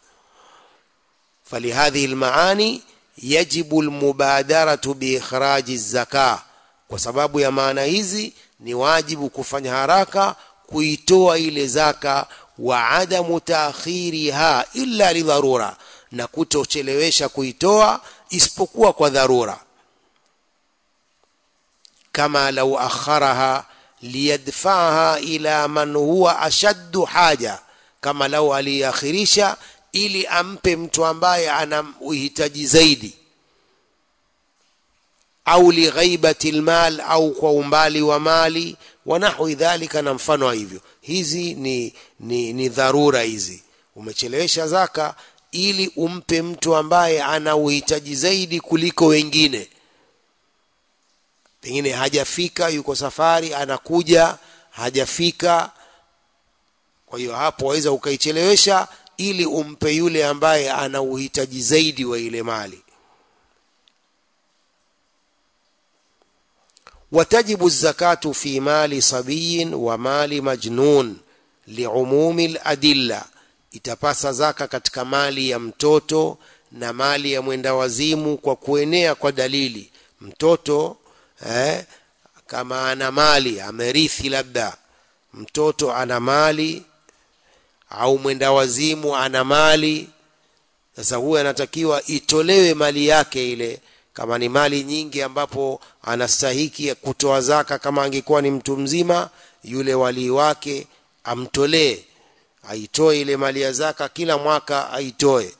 فلهذه المعاني يجب المبادرة بإخراج الزكاة kwa sababu ya maana hizi ni wajibu kufanya haraka kuitoa ile zaka wa adamu taakhiriha illa lidharura na kutochelewesha kuitoa isipokuwa kwa dharura kama lau akharaha liyadfaha ila man huwa ashaddu haja kama lau aliakhirisha ili ampe mtu ambaye ana uhitaji zaidi au lighaibati almal au kwa umbali wa mali wa nahwi dhalika na mfano wa hivyo hizi ni, ni, ni dharura hizi umechelewesha zaka ili umpe mtu ambaye ana uhitaji zaidi kuliko wengine pengine hajafika yuko safari anakuja hajafika kwa hiyo hapo waweza ukaichelewesha ili umpe yule ambaye ana uhitaji zaidi wa ile mali وتجب الزكاة في مال صبي ومال مجنون لعموم الأدلة itapasa zaka katika mali ya mtoto na mali ya mwenda wazimu kwa kuenea kwa dalili mtoto eh, kama ana mali amerithi labda mtoto ana mali au mwenda wazimu ana mali sasa huyu anatakiwa itolewe mali yake ile kama ni mali nyingi ambapo anastahiki kutoa zaka kama angekuwa ni mtu mzima yule walii wake amtolee aitoe ile mali ya zaka kila mwaka aitoe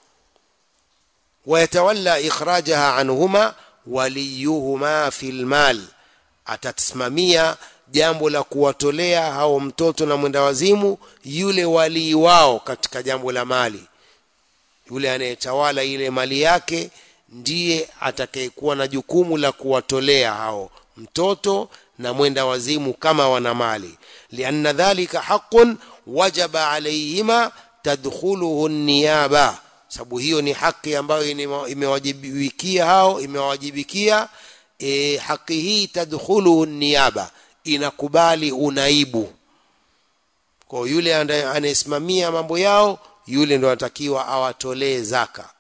wayatawalla ikhrajaha anhuma waliyuhuma fil mal atasimamia jambo la kuwatolea hao mtoto na mwenda wazimu yule walii wao katika jambo la mali yule anayetawala ile mali yake ndiye atakayekuwa na jukumu la kuwatolea hao mtoto na mwenda wazimu kama wana mali lianna dhalika haqqun wajaba alayhima tadkhuluhu niyaba sababu hiyo ni haki ambayo imewajibikia hao imewajibikia e, haki hii tadkhuluhu niyaba inakubali unaibu kwa yule anayesimamia mambo yao yule ndo anatakiwa awatolee zaka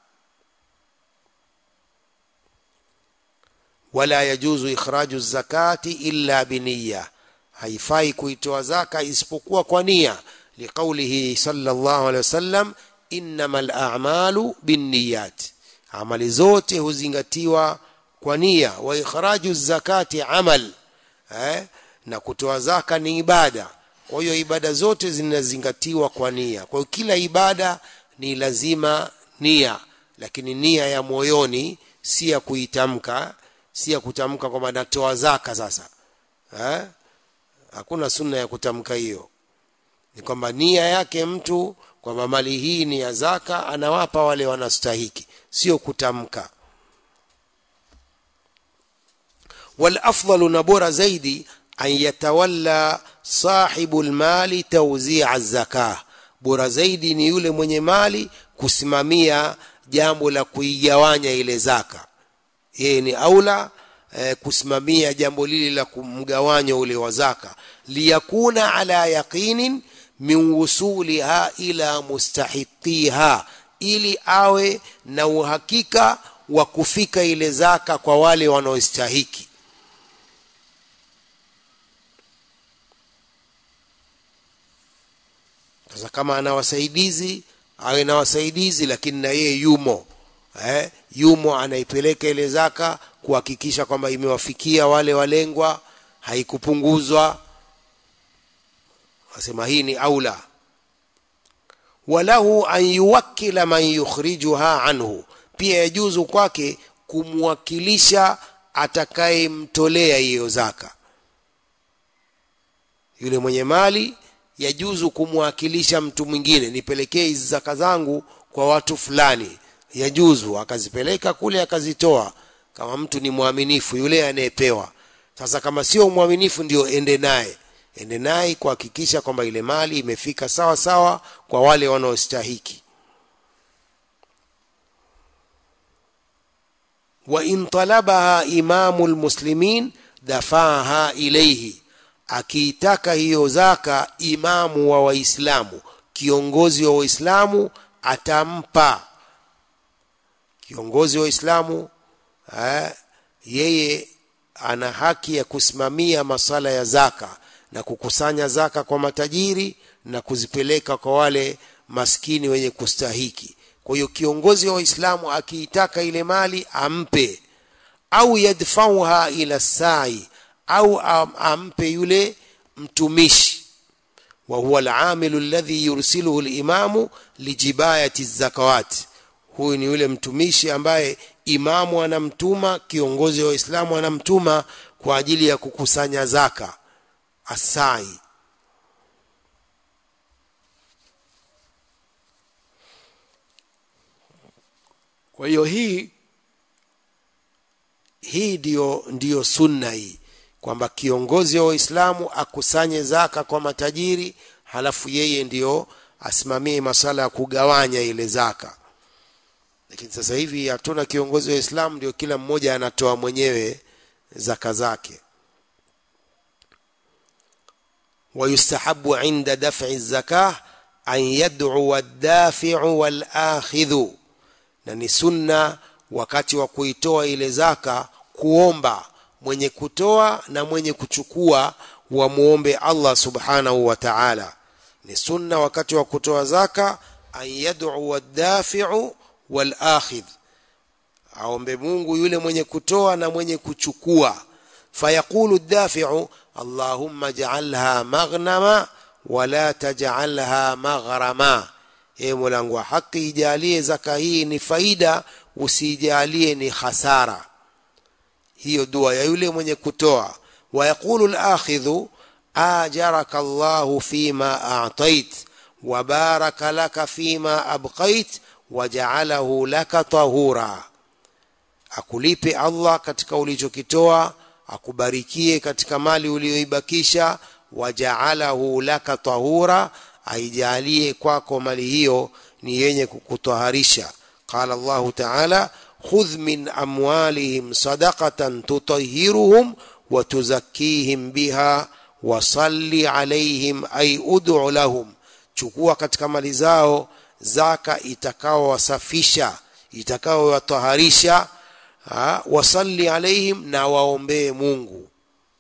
wala yajuzu ikhraju zakati illa biniya haifai kuitoa zaka isipokuwa kwa nia liqaulihi sallallahu alaihi wasallam innamal a'malu binniyat amali zote huzingatiwa kwa nia wa ikhraju zakati amal eh? na kutoa zaka ni ibada kwa hiyo ibada zote zinazingatiwa kwa nia kwa hiyo kila ibada ni lazima nia lakini nia ya moyoni si ya kuitamka si ya kutamka kwamba natoa zaka sasa eh? hakuna sunna ya kutamka hiyo ni kwamba nia yake mtu kwamba mali hii ni ya zaka anawapa wale wanastahiki sio kutamka wal afdalu na bora zaidi an yatawalla sahibu lmali tauzia zakah bora zaidi ni yule mwenye mali kusimamia jambo la kuigawanya ile zaka yeye ni aula eh, kusimamia jambo lile la kumgawanyo ule wa zaka liyakuna ala yaqinin min wusuliha ila mustahiqiha ili awe na uhakika wa kufika ile zaka kwa wale wanaostahiki sasa kama ana wasaidizi awe na wasaidizi lakini na yeye yumo eh, yumo anaipeleka ile zaka kuhakikisha kwamba imewafikia wale walengwa haikupunguzwa asema hii ni aula walahu an yuwakkila man yukhrijuha anhu pia yajuzu kwake kumwakilisha atakayemtolea hiyo zaka yule mwenye mali yajuzu kumwakilisha mtu mwingine nipelekee hizi zaka zangu kwa watu fulani yajuzu akazipeleka kule akazitoa kama mtu ni mwaminifu yule anayepewa sasa kama sio mwaminifu ndio ende naye ende naye kuhakikisha kwamba ile mali imefika sawa sawa kwa wale wanaostahiki wa in talabaha imamu lmuslimin dafaha ilaihi akiitaka hiyo zaka imamu wa waislamu kiongozi wa waislamu atampa kiongozi wa waislamu eh, yeye ana haki ya kusimamia masala ya zaka na kukusanya zaka kwa matajiri na kuzipeleka kwa wale maskini wenye kustahiki kwa hiyo kiongozi wa waislamu akiitaka ile mali ampe au yadfauha ila sai au am, ampe yule mtumishi wa huwa alamilu alladhi yursiluhu limamu lijibayati zakawati huyu ni yule mtumishi ambaye imamu anamtuma kiongozi wa waislamu anamtuma kwa ajili ya kukusanya zaka asai kwa hiyo hii hii ndiyo, ndiyo sunna hii kwamba kiongozi wa waislamu akusanye zaka kwa matajiri halafu yeye ndiyo asimamie masala ya kugawanya ile zaka lakini sasa hivi hatuna kiongozi wa Islam, ndio kila mmoja anatoa mwenyewe zaka zake. ويستحب عند دفع الزكاة أن يدعو الدافع والآخذ na ni sunna wakati wa kuitoa ile zaka kuomba mwenye kutoa na mwenye kuchukua wamuombe Allah subhanahu wa ta'ala ni sunna wakati wa kutoa zaka an yad'u ad-dafi'u wal akhidh aombe Mungu yule mwenye kutoa na mwenye kuchukua fayaqulu ad-dafi'u Allahumma ja'alha maghnama wala taj'alha maghrama e Mola wa haki ijalie zaka hii ni faida usijalie ni hasara hiyo dua ya yule mwenye kutoa wayaqulu al-akhidhu ajaraka Allahu fima a'tait wa baraka laka fima abqait waja'alahu laka tahura akulipe Allah katika ulichokitoa akubarikie katika mali uliyoibakisha waja'alahu laka tahura aijalie kwako mali hiyo ni yenye kukutwaharisha qala Allah ta'ala khudh min amwalihim sadaqatan tutahhiruhum wa tuzakkihim biha wa salli alaihim ay ud'u lahum chukua katika mali zao zaka itakaowasafisha itakaowataharisha wasalli alaihim na waombee Mungu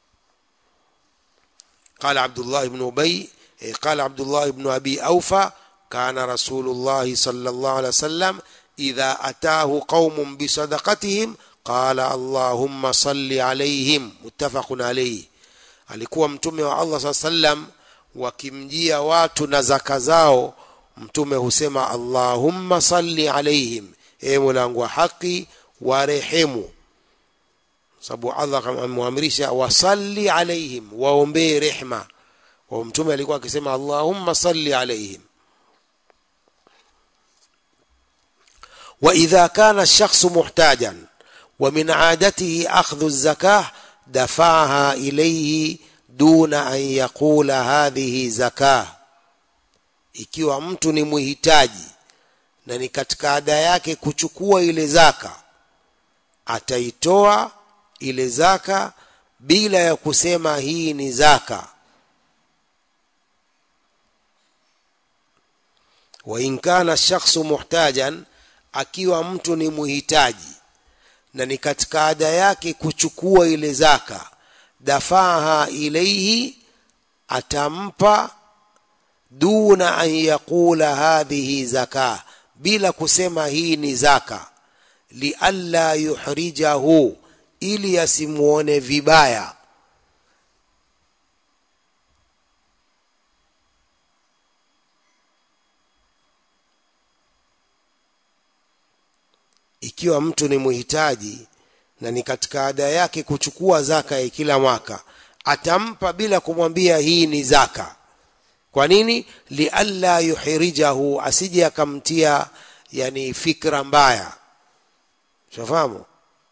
قال عبد الله بن أبي قال عبد الله بن أبي أوفى كان رسول الله صلى الله عليه وسلم إذا أتاه قوم بصدقتهم قال اللهم صل عليهم متفق عليه alikuwa mtume wa Allah saa sallam wakimjia watu na zaka zao mtume husema Allahumma salli alaihim e Mola wa haki warehemu sababu Allah amemwamrisha wasalli alaihim waombee rehma kwa mtume alikuwa akisema Allahumma salli alaihim وإذا كان الشخص محتاجا ومن عادته أخذ الزكاة دفعها إليه duna an yaqula hadhihi zakah ikiwa mtu ni muhitaji na ni katika ada yake kuchukua ile zaka ataitoa ile zaka bila ya kusema hii ni zaka wa in kana shakhsu muhtajan akiwa mtu ni muhitaji na ni katika ada yake kuchukua ile zaka dafaha ilaihi atampa duna an yaqula hadhihi zaka bila kusema hii ni zaka lialla yuhrijahu ili asimuone vibaya ikiwa mtu ni muhitaji na ni katika ada yake kuchukua zaka ya kila mwaka atampa bila kumwambia hii ni zaka kwa nini lialla yuhirijahu asije akamtia yani fikra mbaya shafahamu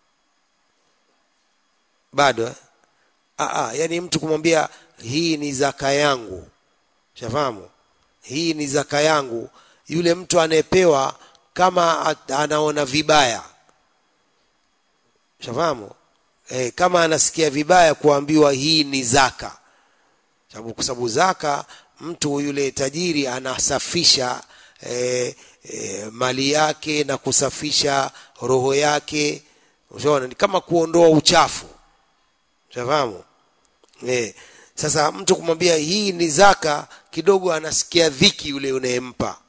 bado eh? Aa, yani mtu kumwambia hii ni zaka yangu shafahamu hii ni zaka yangu yule mtu anayepewa kama anaona vibaya shafahamu e, kama anasikia vibaya kuambiwa hii ni zaka sababu kwa sababu zaka mtu yule tajiri anasafisha e, e, mali yake na kusafisha roho yake ushaona ni kama kuondoa uchafu shafahamu e, sasa mtu kumwambia hii ni zaka kidogo anasikia dhiki yule unayempa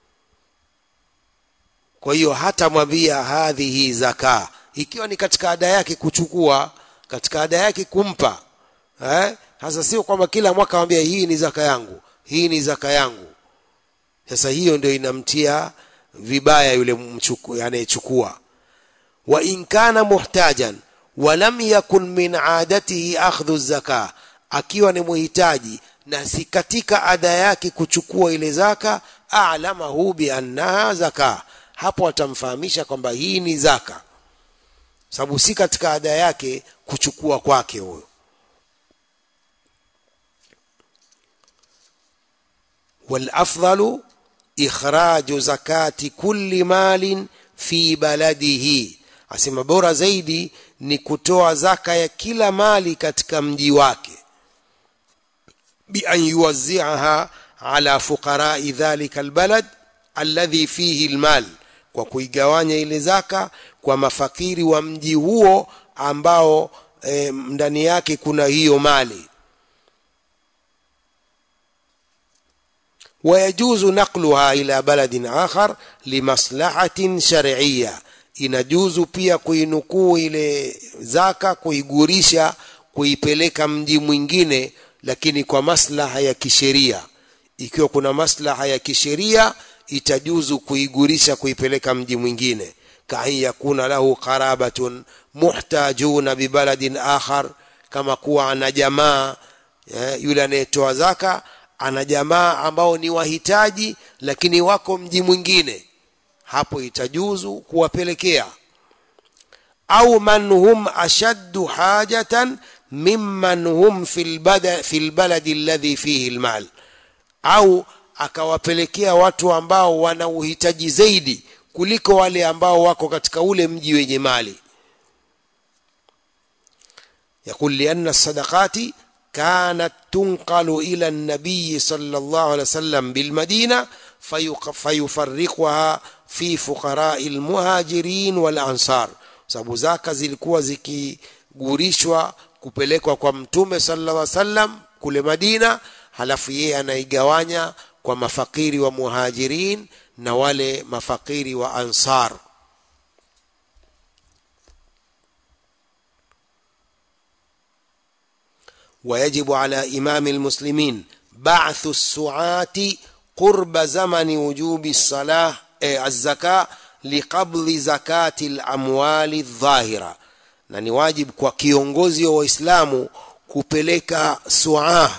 kwa hiyo hata mwambia hadhihi zaka ikiwa ni katika ada yake kuchukua katika ada yake kumpa eh sasa sio kwamba kila mwaka mwambia hii ni zaka yangu hii ni zaka yangu sasa hiyo ndio inamtia vibaya yule mchuku anayechukua wa in kana muhtajan wa lam yakun min adatihi akhdhu zaka akiwa ni muhitaji na si katika ada yake kuchukua ile zaka a'lamahu bi annaha zaka hapo atamfahamisha kwamba hii ni zaka sababu si katika ada yake kuchukua kwake huyo والافضل اخراج زكاه كل مال في بلده asema bora zaidi ni kutoa zaka ya kila mali katika mji wake bi an yuwazzi'aha ala fuqara'i dhalika albalad alladhi fihi almal kwa kuigawanya ile zaka kwa mafakiri wa mji huo ambao e, ndani yake kuna hiyo mali ويجوز نقلها إلى بلد آخر لمصلحة شرعية inajuzu pia kuinukuu ile zaka kuigurisha kuipeleka mji mwingine lakini kwa maslaha ya kisheria ikiwa kuna maslaha ya kisheria itajuzu kuigurisha kuipeleka mji mwingine kaan yakuna lahu qarabatun muhtajuna bibaladin akhar kama kuwa ana jamaa eh, yule anayetoa zaka ana jamaa ambao ni wahitaji lakini wako mji mwingine hapo itajuzu kuwapelekea au man hum ashaddu hajatan mimman hum fil bada fil baladi alladhi fihi almal au akawapelekea watu ambao wana uhitaji zaidi kuliko wale ambao wako katika ule mji wenye mali يقول لأن الصدقات كانت تنقل إلى النبي صلى الله عليه وسلم بالمدينة فيفرقها في فقراء المهاجرين والأنصار sababu zaka zilikuwa zikigurishwa kupelekwa kwa mtume sallallahu alaihi wasallam kule Madina halafu yeye anaigawanya kwa mafakiri wa muhajirin na wale mafakiri wa ansar ويجب على إمام المسلمين بعث السعاة قرب زمن وجوب الصلاة الزكاة لقبض زكاة الأموال الظاهرة na ni wajibu kwa kiongozi wa waislamu kupeleka suaa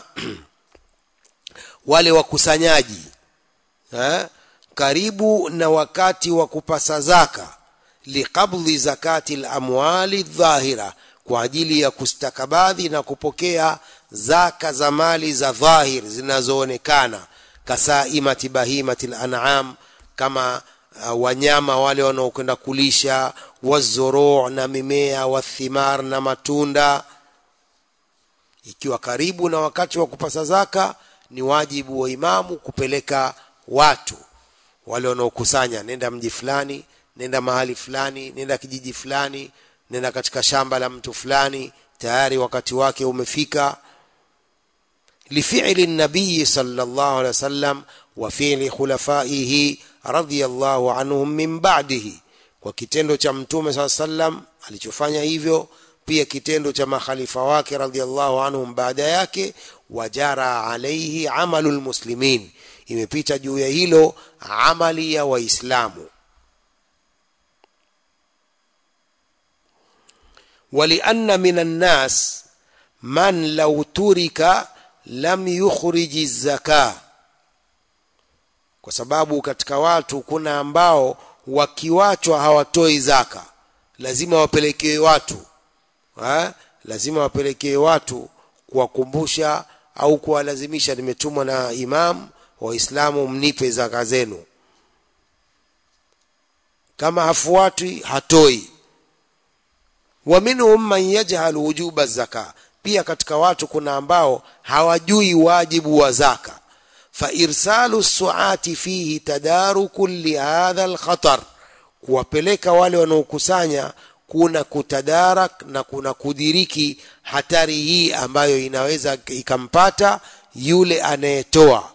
wale wakusanyaji eh, karibu na wakati wa kupasa zaka liqabdhi zakati lamwali dhahira kwa ajili ya kustakabadhi na kupokea zaka za mali za dhahir zinazoonekana kasaimati bahimati lanam kama uh, wanyama wale wanaokwenda kulisha wazuruu na mimea wathimar na matunda ikiwa karibu na wakati wa kupasa zaka ni wajibu wa imamu kupeleka watu wale wanaokusanya nenda mji fulani nenda mahali fulani nenda kijiji fulani nenda katika shamba la mtu fulani tayari wakati wake umefika lifili nabii sallallahu alaihi wasallam wa fi'li khulafaihi radhiyallahu anhum min ba'dihi kwa kitendo cha mtume saa sallam alichofanya hivyo pia kitendo cha makhalifa wake radhiallahu anhum baada yake wajara alaihi amalu lmuslimin imepita juu ya hilo amali ya waislamu ولأن من الناس من لو ترك lam yukhriji zaka kwa sababu katika watu kuna ambao wakiwachwa hawatoi zaka lazima wapelekewe watu ha? lazima wapelekewe watu kuwakumbusha au kuwalazimisha nimetumwa na imam waislamu mnipe zaka zenu kama hafuatwi hatoi wa minhum man yajhalu wujuba zaka pia katika watu kuna ambao hawajui wajibu wa zaka fa irsalu suati fihi tadaruku lihadha alkhatar kuwapeleka wale wanaokusanya kuna kutadarak na kuna kudiriki hatari hii ambayo inaweza ikampata yule anayetoa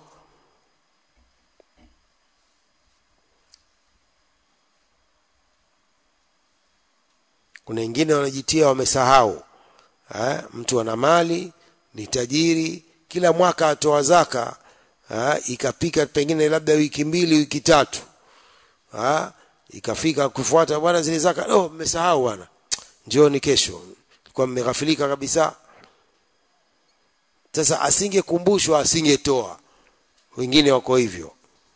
kuna wengine wanajitia wamesahau ha? mtu ana mali ni tajiri kila mwaka atoa zaka ha? ikapika pengine labda wiki mbili wiki tatu ha? ikafika kufuata bwana zile zaka oh mmesahau bwana njooni kesho kwa mmeghafilika kabisa sasa asingekumbushwa asingetoa wengine wako hivyo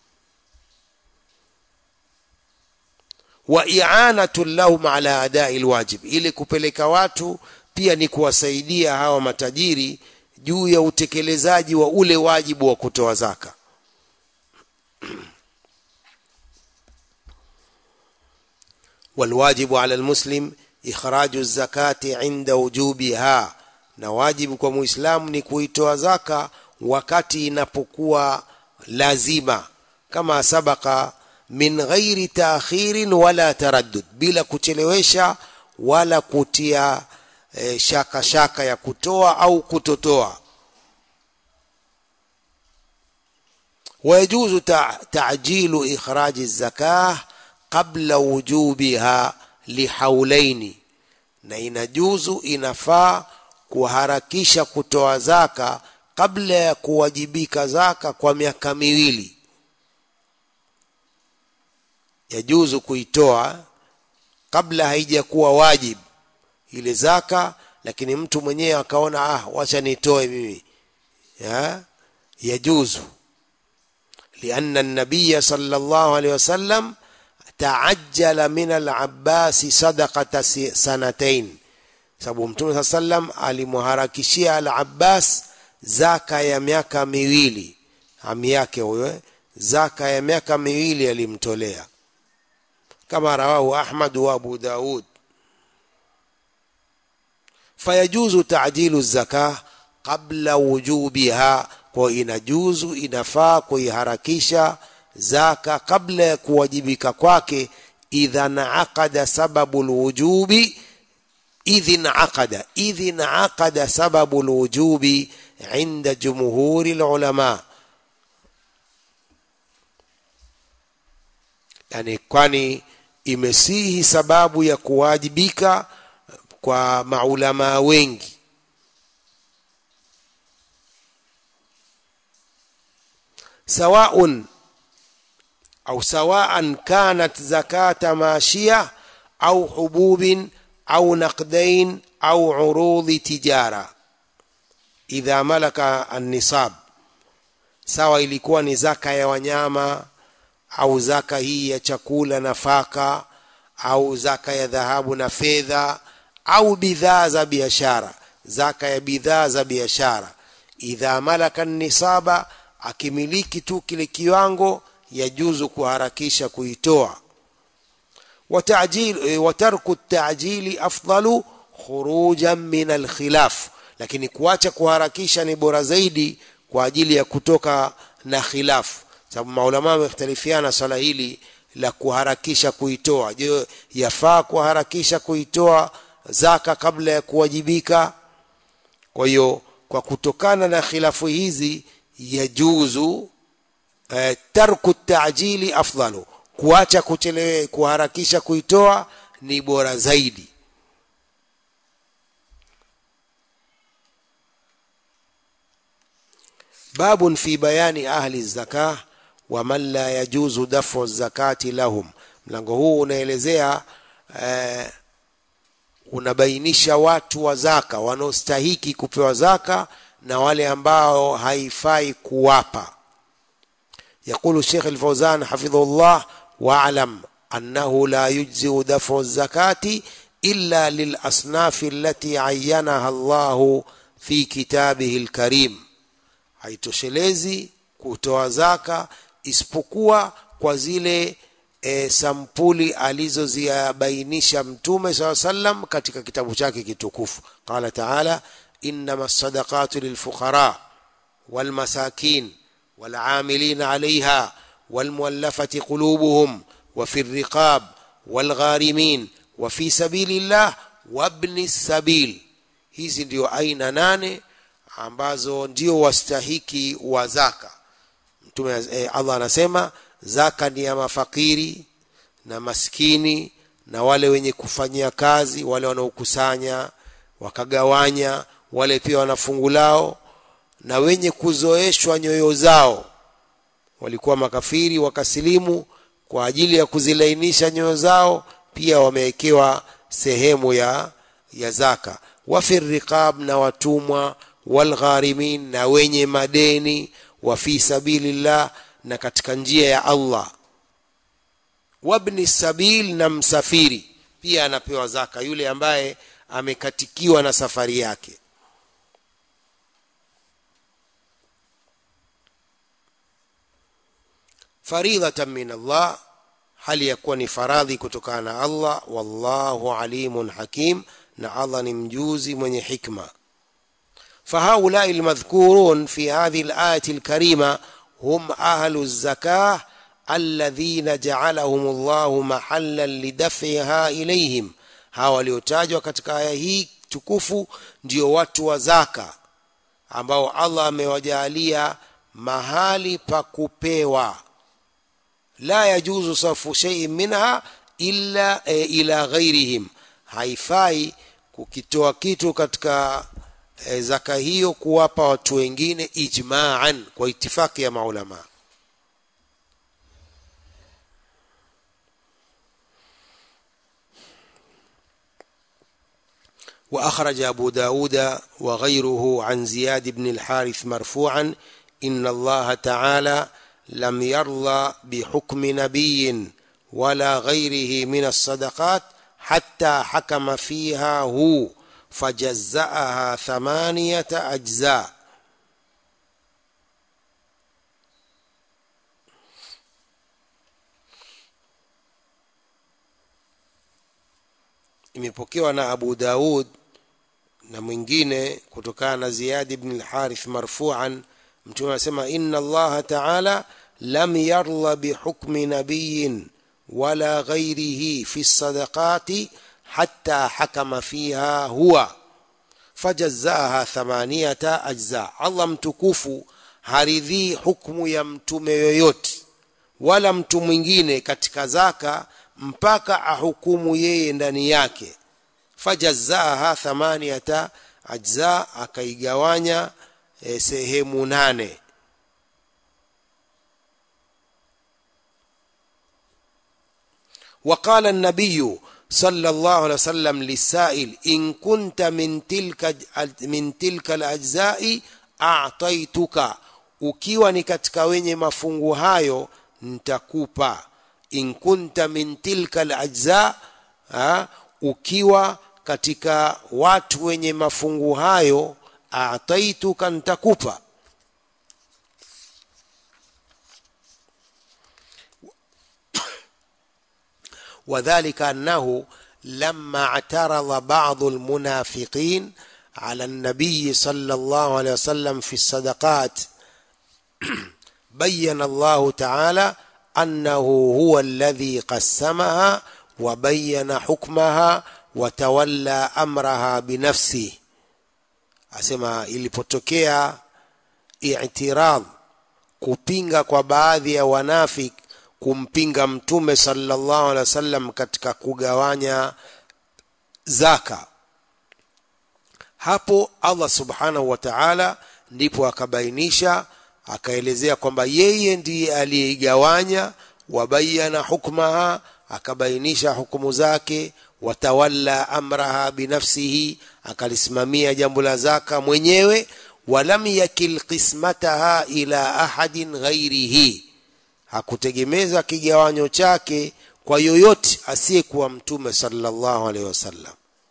wa i'anatu lahum ala adai alwajib ili kupeleka watu pia ni kuwasaidia hawa matajiri juu ya utekelezaji wa ule wajibu wa kutoa zaka والواجب على المسلم إخراج الزكاة عند وجوبها na wajibu kwa muislamu ni kuitoa zaka wakati inapokuwa lazima kama sabaka min ghairi taakhirin wala taraddud bila kuchelewesha wala kutia e, shaka shaka ya kutoa au kutotoa ويجوز تعجيل إخراج الزكاة قبل وجوبها لحولين na inajuzu inafaa kuharakisha kutoa zaka kabla ya kuwajibika zaka kwa miaka miwili yajuzu kuitoa kabla haijakuwa wajib ile zaka lakini mtu mwenyewe akaona ah wacha nitoe mimi ya yajuzu لأن النبي صلى الله عليه وسلم تعجل من العباس صدقة سنتين sababu mtume saa sallam alimharakishia al abbas zaka ya miaka miwili ami yake huyo zaka ya miaka miwili alimtolea kama rawahu ahmad wa abu daud fayajuzu tajilu zaka qabla wujubiha kwa inajuzu inafaa kuiharakisha zaka kabla ya kuwajibika kwake idha naaqada sababu lwujubi idh naqada idh naqada sababu lwujubi inda jumhuri lulama yani kwani imesihi sababu ya kuwajibika kwa maulamaa wengi سواء أو سواء كانت زكاة ماشية أو حبوب أو نقدين أو عروض تجارة إذا ملك النصاب sawa ilikuwa ni zaka ya wanyama au zaka hii ya chakula nafaka au zaka ya dhahabu na fedha au bidhaa za biashara zaka ya bidhaa za biashara idha malaka nisaba akimiliki tu kile kiwango yajuzu kuharakisha kuitoa وتعجيل وترك التعجيل أفضل خروجا من الخلاف lakini kuacha kuharakisha ni bora zaidi kwa ajili ya kutoka na khilafu sababu maulama wamekhtalifiana swala hili la kuharakisha kuitoa je yafaa kuharakisha kuitoa zaka kabla ya kuwajibika kwa hiyo kwa kutokana na khilafu hizi yajuzu eh, tarku tajili afdalu kuacha kuchelewe kuharakisha kuitoa ni bora zaidi باب في بيان أهل الزكاة ومن لا يجوز دفع الزكاة لهم mlango huu unaelezea eh, unabainisha watu wa zaka wanaostahiki kupewa zaka na wale ambao haifai kuwapa يقول الشيخ الفوزان حفظه الله واعلم أنه لا يجزئ دفع الزكاة إلا للأصناف التي عينها الله في كتابه الكريم haitoshelezi kutoa zaka isipokuwa kwa zile e, sampuli alizoziabainisha mtume saa sallam katika kitabu chake kitukufu qala taala innama sadaqatu lilfuqara walmasakin والعاملين عليها والمولفة قلوبهم وفي الرقاب والغارمين وفي سبيل الله وابن السبيل hizi ndio aina nane ambazo ndio wastahiki wa zaka mtume eh, Allah anasema zaka ni ya mafakiri na maskini na wale wenye kufanyia kazi wale wanaokusanya wakagawanya wale pia wana fungu lao na wenye kuzoeshwa nyoyo zao walikuwa makafiri wakasilimu kwa ajili ya kuzilainisha nyoyo zao pia wamewekewa sehemu ya ya zaka wafi riqab na watumwa walgharimin na wenye madeni wa fi sabilillah na katika njia ya Allah wabni sabil na msafiri pia anapewa zaka yule ambaye amekatikiwa na safari yake faridhatan min Allah hali ya kuwa ni faradhi kutokana na Allah wallahu alimun hakim na Allah ni mjuzi mwenye hikma فهؤلاء المذكورون في هذه الآية الكريمة هم أهل الزكاة الذين جعلهم الله محلا لدفعها إليهم hawa waliotajwa katika aya hii tukufu ndio watu wa zaka ambao Allah amewajalia mahali pa kupewa la yajuzu sarfu shay'in minha illa e, ila ghairihim haifai kukitoa kitu katika e, zaka hiyo kuwapa watu wengine ijma'an kwa itifaki ya maulama وأخرج أبو داود وغيره عن زياد بن الحارث مرفوعا إن الله تعالى لم يرضى بحكم نبي ولا غيره من الصدقات حتى حكم فيها هو فجزأها ثمانية أجزاء imepokewa na Abu Daud na mwingine kutokana na Ziyad ibn al-Harith marfu'an mtume anasema inna Allah ta'ala lam yarla bihukmi nabiyyin wala ghairihi fi sadaqati hatta hakama fiha huwa fajazzaha thamaniyata ajza Allah mtukufu haridhii hukumu ya mtume yoyote wala mtu mwingine katika zaka mpaka ahukumu yeye ndani yake fajazzaha thamaniyata ajza akaigawanya e, sehemu nane وقال النبي صلى الله عليه وسلم للسائل إن كنت من تلك من تلك الأجزاء أعطيتك ukiwa ni katika wenye mafungu hayo nitakupa in kunta min tilka alajza ukiwa katika watu wenye mafungu hayo ataituka nitakupa وذلك أنه لما اعترض بعض المنافقين على النبي صلى الله عليه وسلم في الصدقات بين الله تعالى أنه هو الذي قسمها وبين حكمها وتولى أمرها بنفسه asema ilipotokea i'tirad kupinga kwa baadhi ya wanafik kumpinga mtume sallallahu alaihi wasallam katika kugawanya zaka hapo Allah subhanahu wa ta'ala ndipo akabainisha akaelezea kwamba yeye ndiye aliyeigawanya wabayana hukmaha akabainisha hukumu zake watawalla amraha binafsihi akalisimamia jambo la zaka mwenyewe walam yakil qismataha ila ahadin ghairihi hakutegemeza kigawanyo chake kwa yoyote asiyekuwa mtume sallallahu alaihi wasallam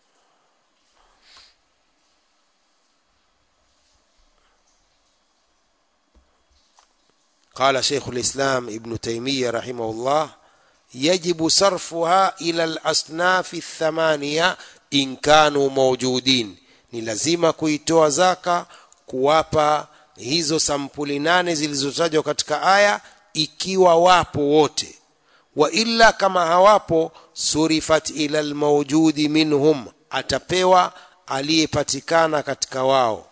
قال شيخ الإسلام ابن تيمية رحمه الله يجب صرفها إلى الأصناف الثمانية إن كانوا موجودين ni lazima kuitoa zaka kuwapa hizo sampuli nane zilizotajwa katika aya ikiwa wapo wote wa illa kama hawapo surifat ila almawjudi minhum atapewa aliyepatikana katika wao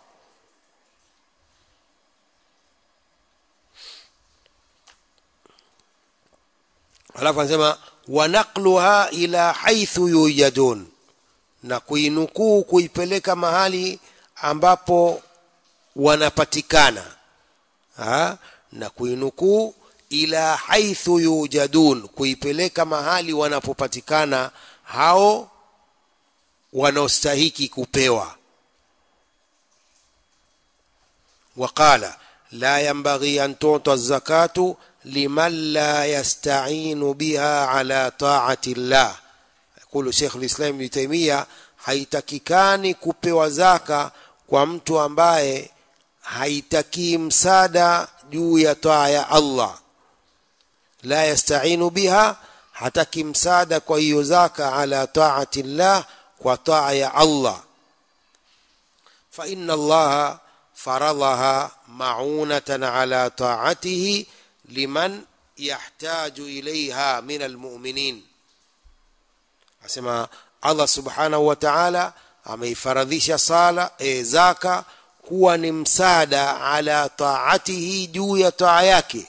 alafu anasema wanaqluha ila haithu yujadun na kuinukuu kuipeleka mahali ambapo wanapatikana ha? na kuinukuu ila haithu yujadun kuipeleka mahali wanapopatikana hao wanaostahiki kupewa waqala la yanbaghi an tuta zakatu liman la yasta'inu biha ala ta'ati llah yaqulu Sheikh al-Islam Ibn Taymiyyah haitakikani kupewa zaka kwa mtu ambaye haitakii msaada juu ya taa ya Allah la yasta'inu biha hataki msaada kwa hiyo zaka ala taati llah kwa taa ya Allah fa inna Allah faradaha ma'unatan ala taatihi liman yahtaju ilaiha min almu'minin asema Allah subhanahu wa ta'ala ameifaradhisha sala e, zaka kuwa ni msaada ala taatihi juu ya taa yake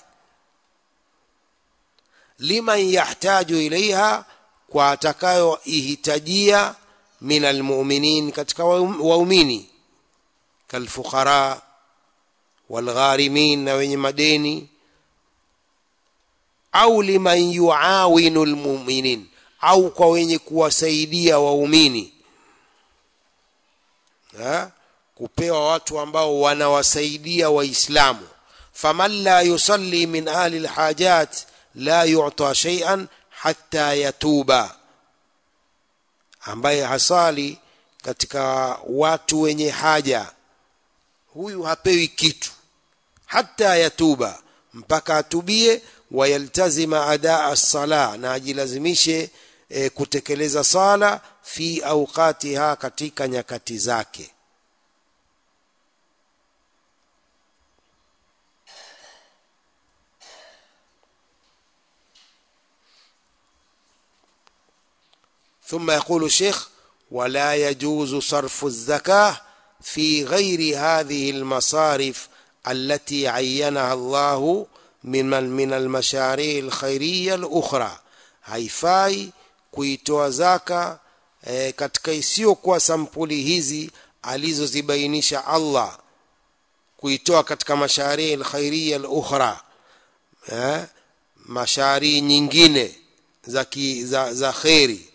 liman yahtaju ilaiha kwa atakayoihitajia min almu'minin katika waumini kalfuqara walgharimin na wenye madeni au liman yuawinu almu'minin au kwa wenye kuwasaidia waumini kupewa watu ambao wanawasaidia waislamu faman la yusalli min ahli alhajat la yu'ta shay'an hatta yatuba ambaye hasali katika watu wenye haja huyu hapewi kitu hata yatuba mpaka atubie wayaltazima adaa as-sala na ajilazimishe e, kutekeleza sala fi awqatiha katika nyakati zake ثم يقول الشيخ ولا يجوز صرف الزكاه في غير هذه المصارف التي عينها الله من من المشاريع الخيريه الاخرى haifai kuitoa zaka e, katika isiyokuwa sampuli hizi alizozibainisha Allah kuitoa katika masharii alkhairia alukhra eh, masharii nyingine za, ki, za, za kheri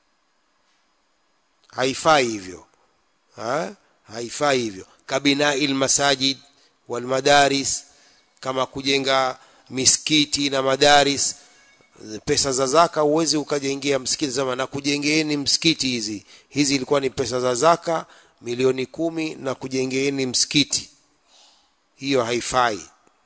haifai hivyo ha? haifai hivyo kabinai lmasajid walmadaris kama kujenga misikiti na madaris pesa za zaka uwezi ukajengea msikiti sema na kujengeeni msikiti hizi hizi ilikuwa ni pesa za zaka milioni kumi na kujengeeni msikiti hiyo haifai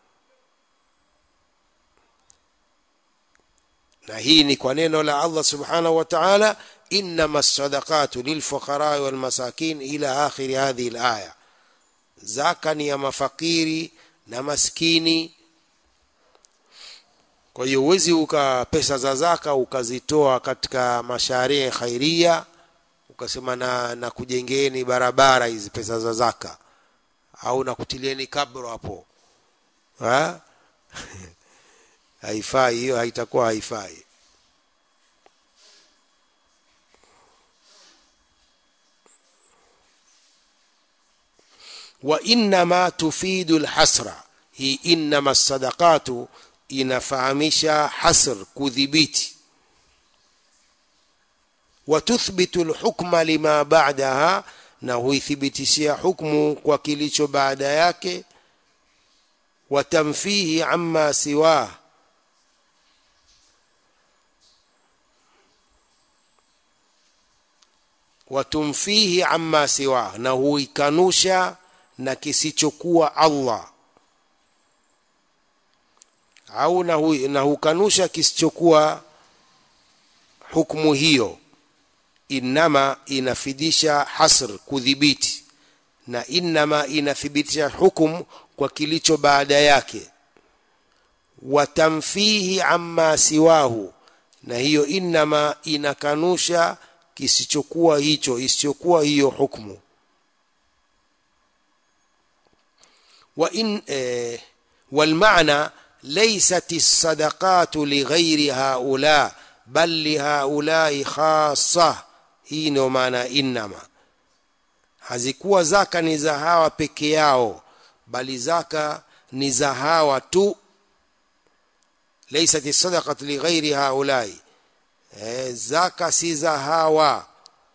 na hii ni kwa neno la Allah subhanahu wa ta'ala innama sadaqatu lilfuqara walmasakin ila akhiri hadhihi alaya zaka ni ya mafakiri na maskini kwa hiyo uwezi uka pesa za zaka ukazitoa katika masharia khairia ukasema na, na kujengeeni barabara hizi pesa za zaka au na kutilieni kabro hapo ha? haifai hiyo haitakuwa haifai wa innama tufidu lhasra hii innama sadaqatu inafahamisha hasr kudhibiti watuthbitu lhukma lima ba'daha na huithibitishia hukmu kwa kilicho baada yake watamfihi amma siwah watumfihi amma siwah na huikanusha na kisichokuwa Allah au na, hu, na hukanusha kisichokuwa hukumu hiyo innama inafidisha hasr kudhibiti na innama inathibitisha hukum kwa kilicho baada yake watamfihi amma siwahu na hiyo innama inakanusha kisichokuwa hicho isichokuwa hiyo hukmu wa in eh, والمعنى ليست الصدقات لغير هؤلاء بل لهؤلاء خاصة hii ndio maana innama hazikuwa zaka ni za hawa peke yao bali zaka ni za hawa tu laysat sadaqat lighairi haulai e, zaka si za hawa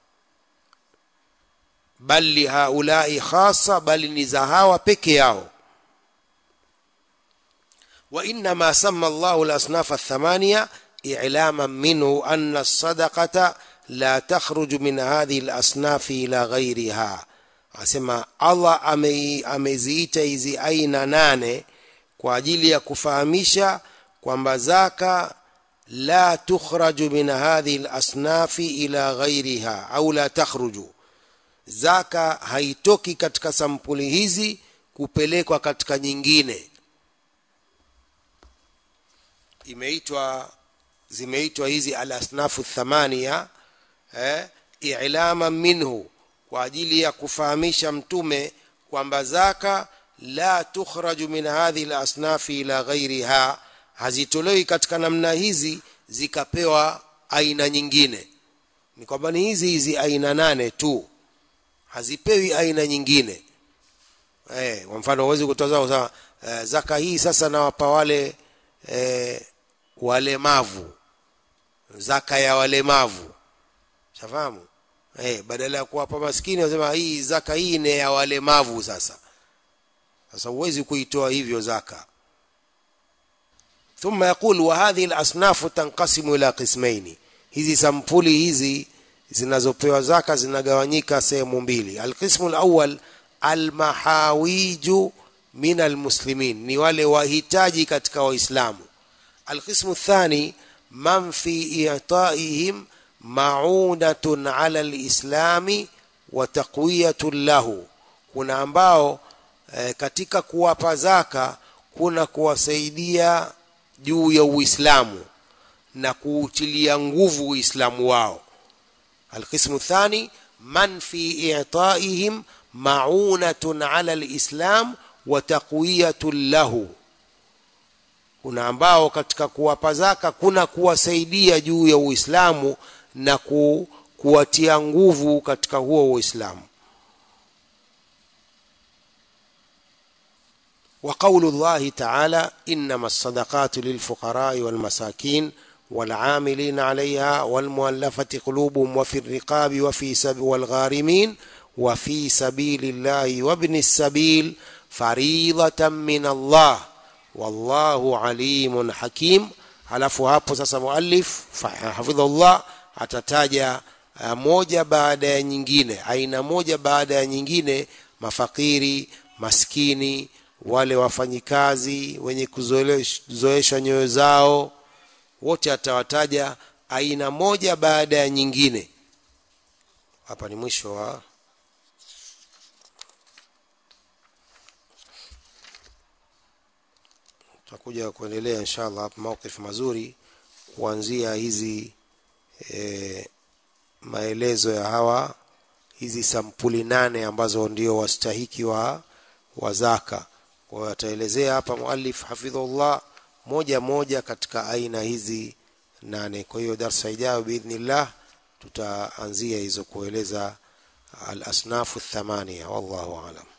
bal lihaulai khasa bali ni za hawa peke yao وإنما سمى الله الأصناف الثمانية إعلاما منه أن الصدقة لا تخرج من هذه الأصناف إلى غيرها asema allah ameziita hizi aina nane kwa ajili ya kufahamisha kwamba zaka la tukhraju min hadhihi lasnafi ila ghairiha au la takhruju zaka haitoki katika sampuli hizi kupelekwa katika nyingine imeitwa zimeitwa hizi alasnafu thamania eh, ilama minhu kwa ajili ya kufahamisha mtume kwamba zaka la tukhraju min hadhihi lasnafi ila ghairiha hazitolewi katika namna hizi zikapewa aina nyingine ni kwamba ni hizi hizi aina nane tu hazipewi aina nyingine eh, kwa mfano huwezi kutoa zaka eh, zaka hii sasa nawapa wale eh, walemavu zaka ya walemavu shafahamu eh, badala ya kuwapa maskini wasema hii zaka hii ni ya walemavu sasa sasa huwezi kuitoa hivyo zaka ثم يقول وهذه الأصناف تنقسم إلى قسمين hizi sampuli hizi zinazopewa zaka zinagawanyika sehemu mbili alqismu alawwal almahawiju min almuslimin ni wale wahitaji katika waislamu القسم الثاني من في إعطائهم معونة على الإسلام وتقوية له kuna ambao e, katika kuwapa zaka kuna kuwasaidia juu ya Uislamu na kuutilia nguvu Uislamu wao. Alqismu thani man fi i'taihim ma'unatun 'ala al-islam wa taqwiyatun lahu kuna ambao katika kuwapa zaka kuna kuwasaidia juu ya Uislamu na ku, kuwatia nguvu katika huo Uislamu. وقول الله تعالى إنما الصدقات للفقراء والمساكين والعاملين عليها والمؤلفة قلوبهم وفي الرقاب وفي سب والغارمين وفي سبيل الله وابن السبيل فريضة من الله wallahu alimun hakim halafu hapo sasa muallif hafidhullah atataja uh, moja baada ya nyingine aina moja baada ya nyingine mafakiri maskini wale wafanyikazi wenye kuzoesha nyoyo zao wote atawataja aina moja baada ya nyingine hapa ni mwisho wa tutakuja kuendelea inshallah hapa mawqif mazuri kuanzia hizi e, maelezo ya hawa hizi sampuli nane ambazo ndio wastahiki wa wa zaka kwa hiyo ataelezea hapa muallif hafidhullah moja moja katika aina hizi nane kwa hiyo darsa ijayo biidhnillah tutaanzia hizo kueleza al asnafu thamania wallahu alam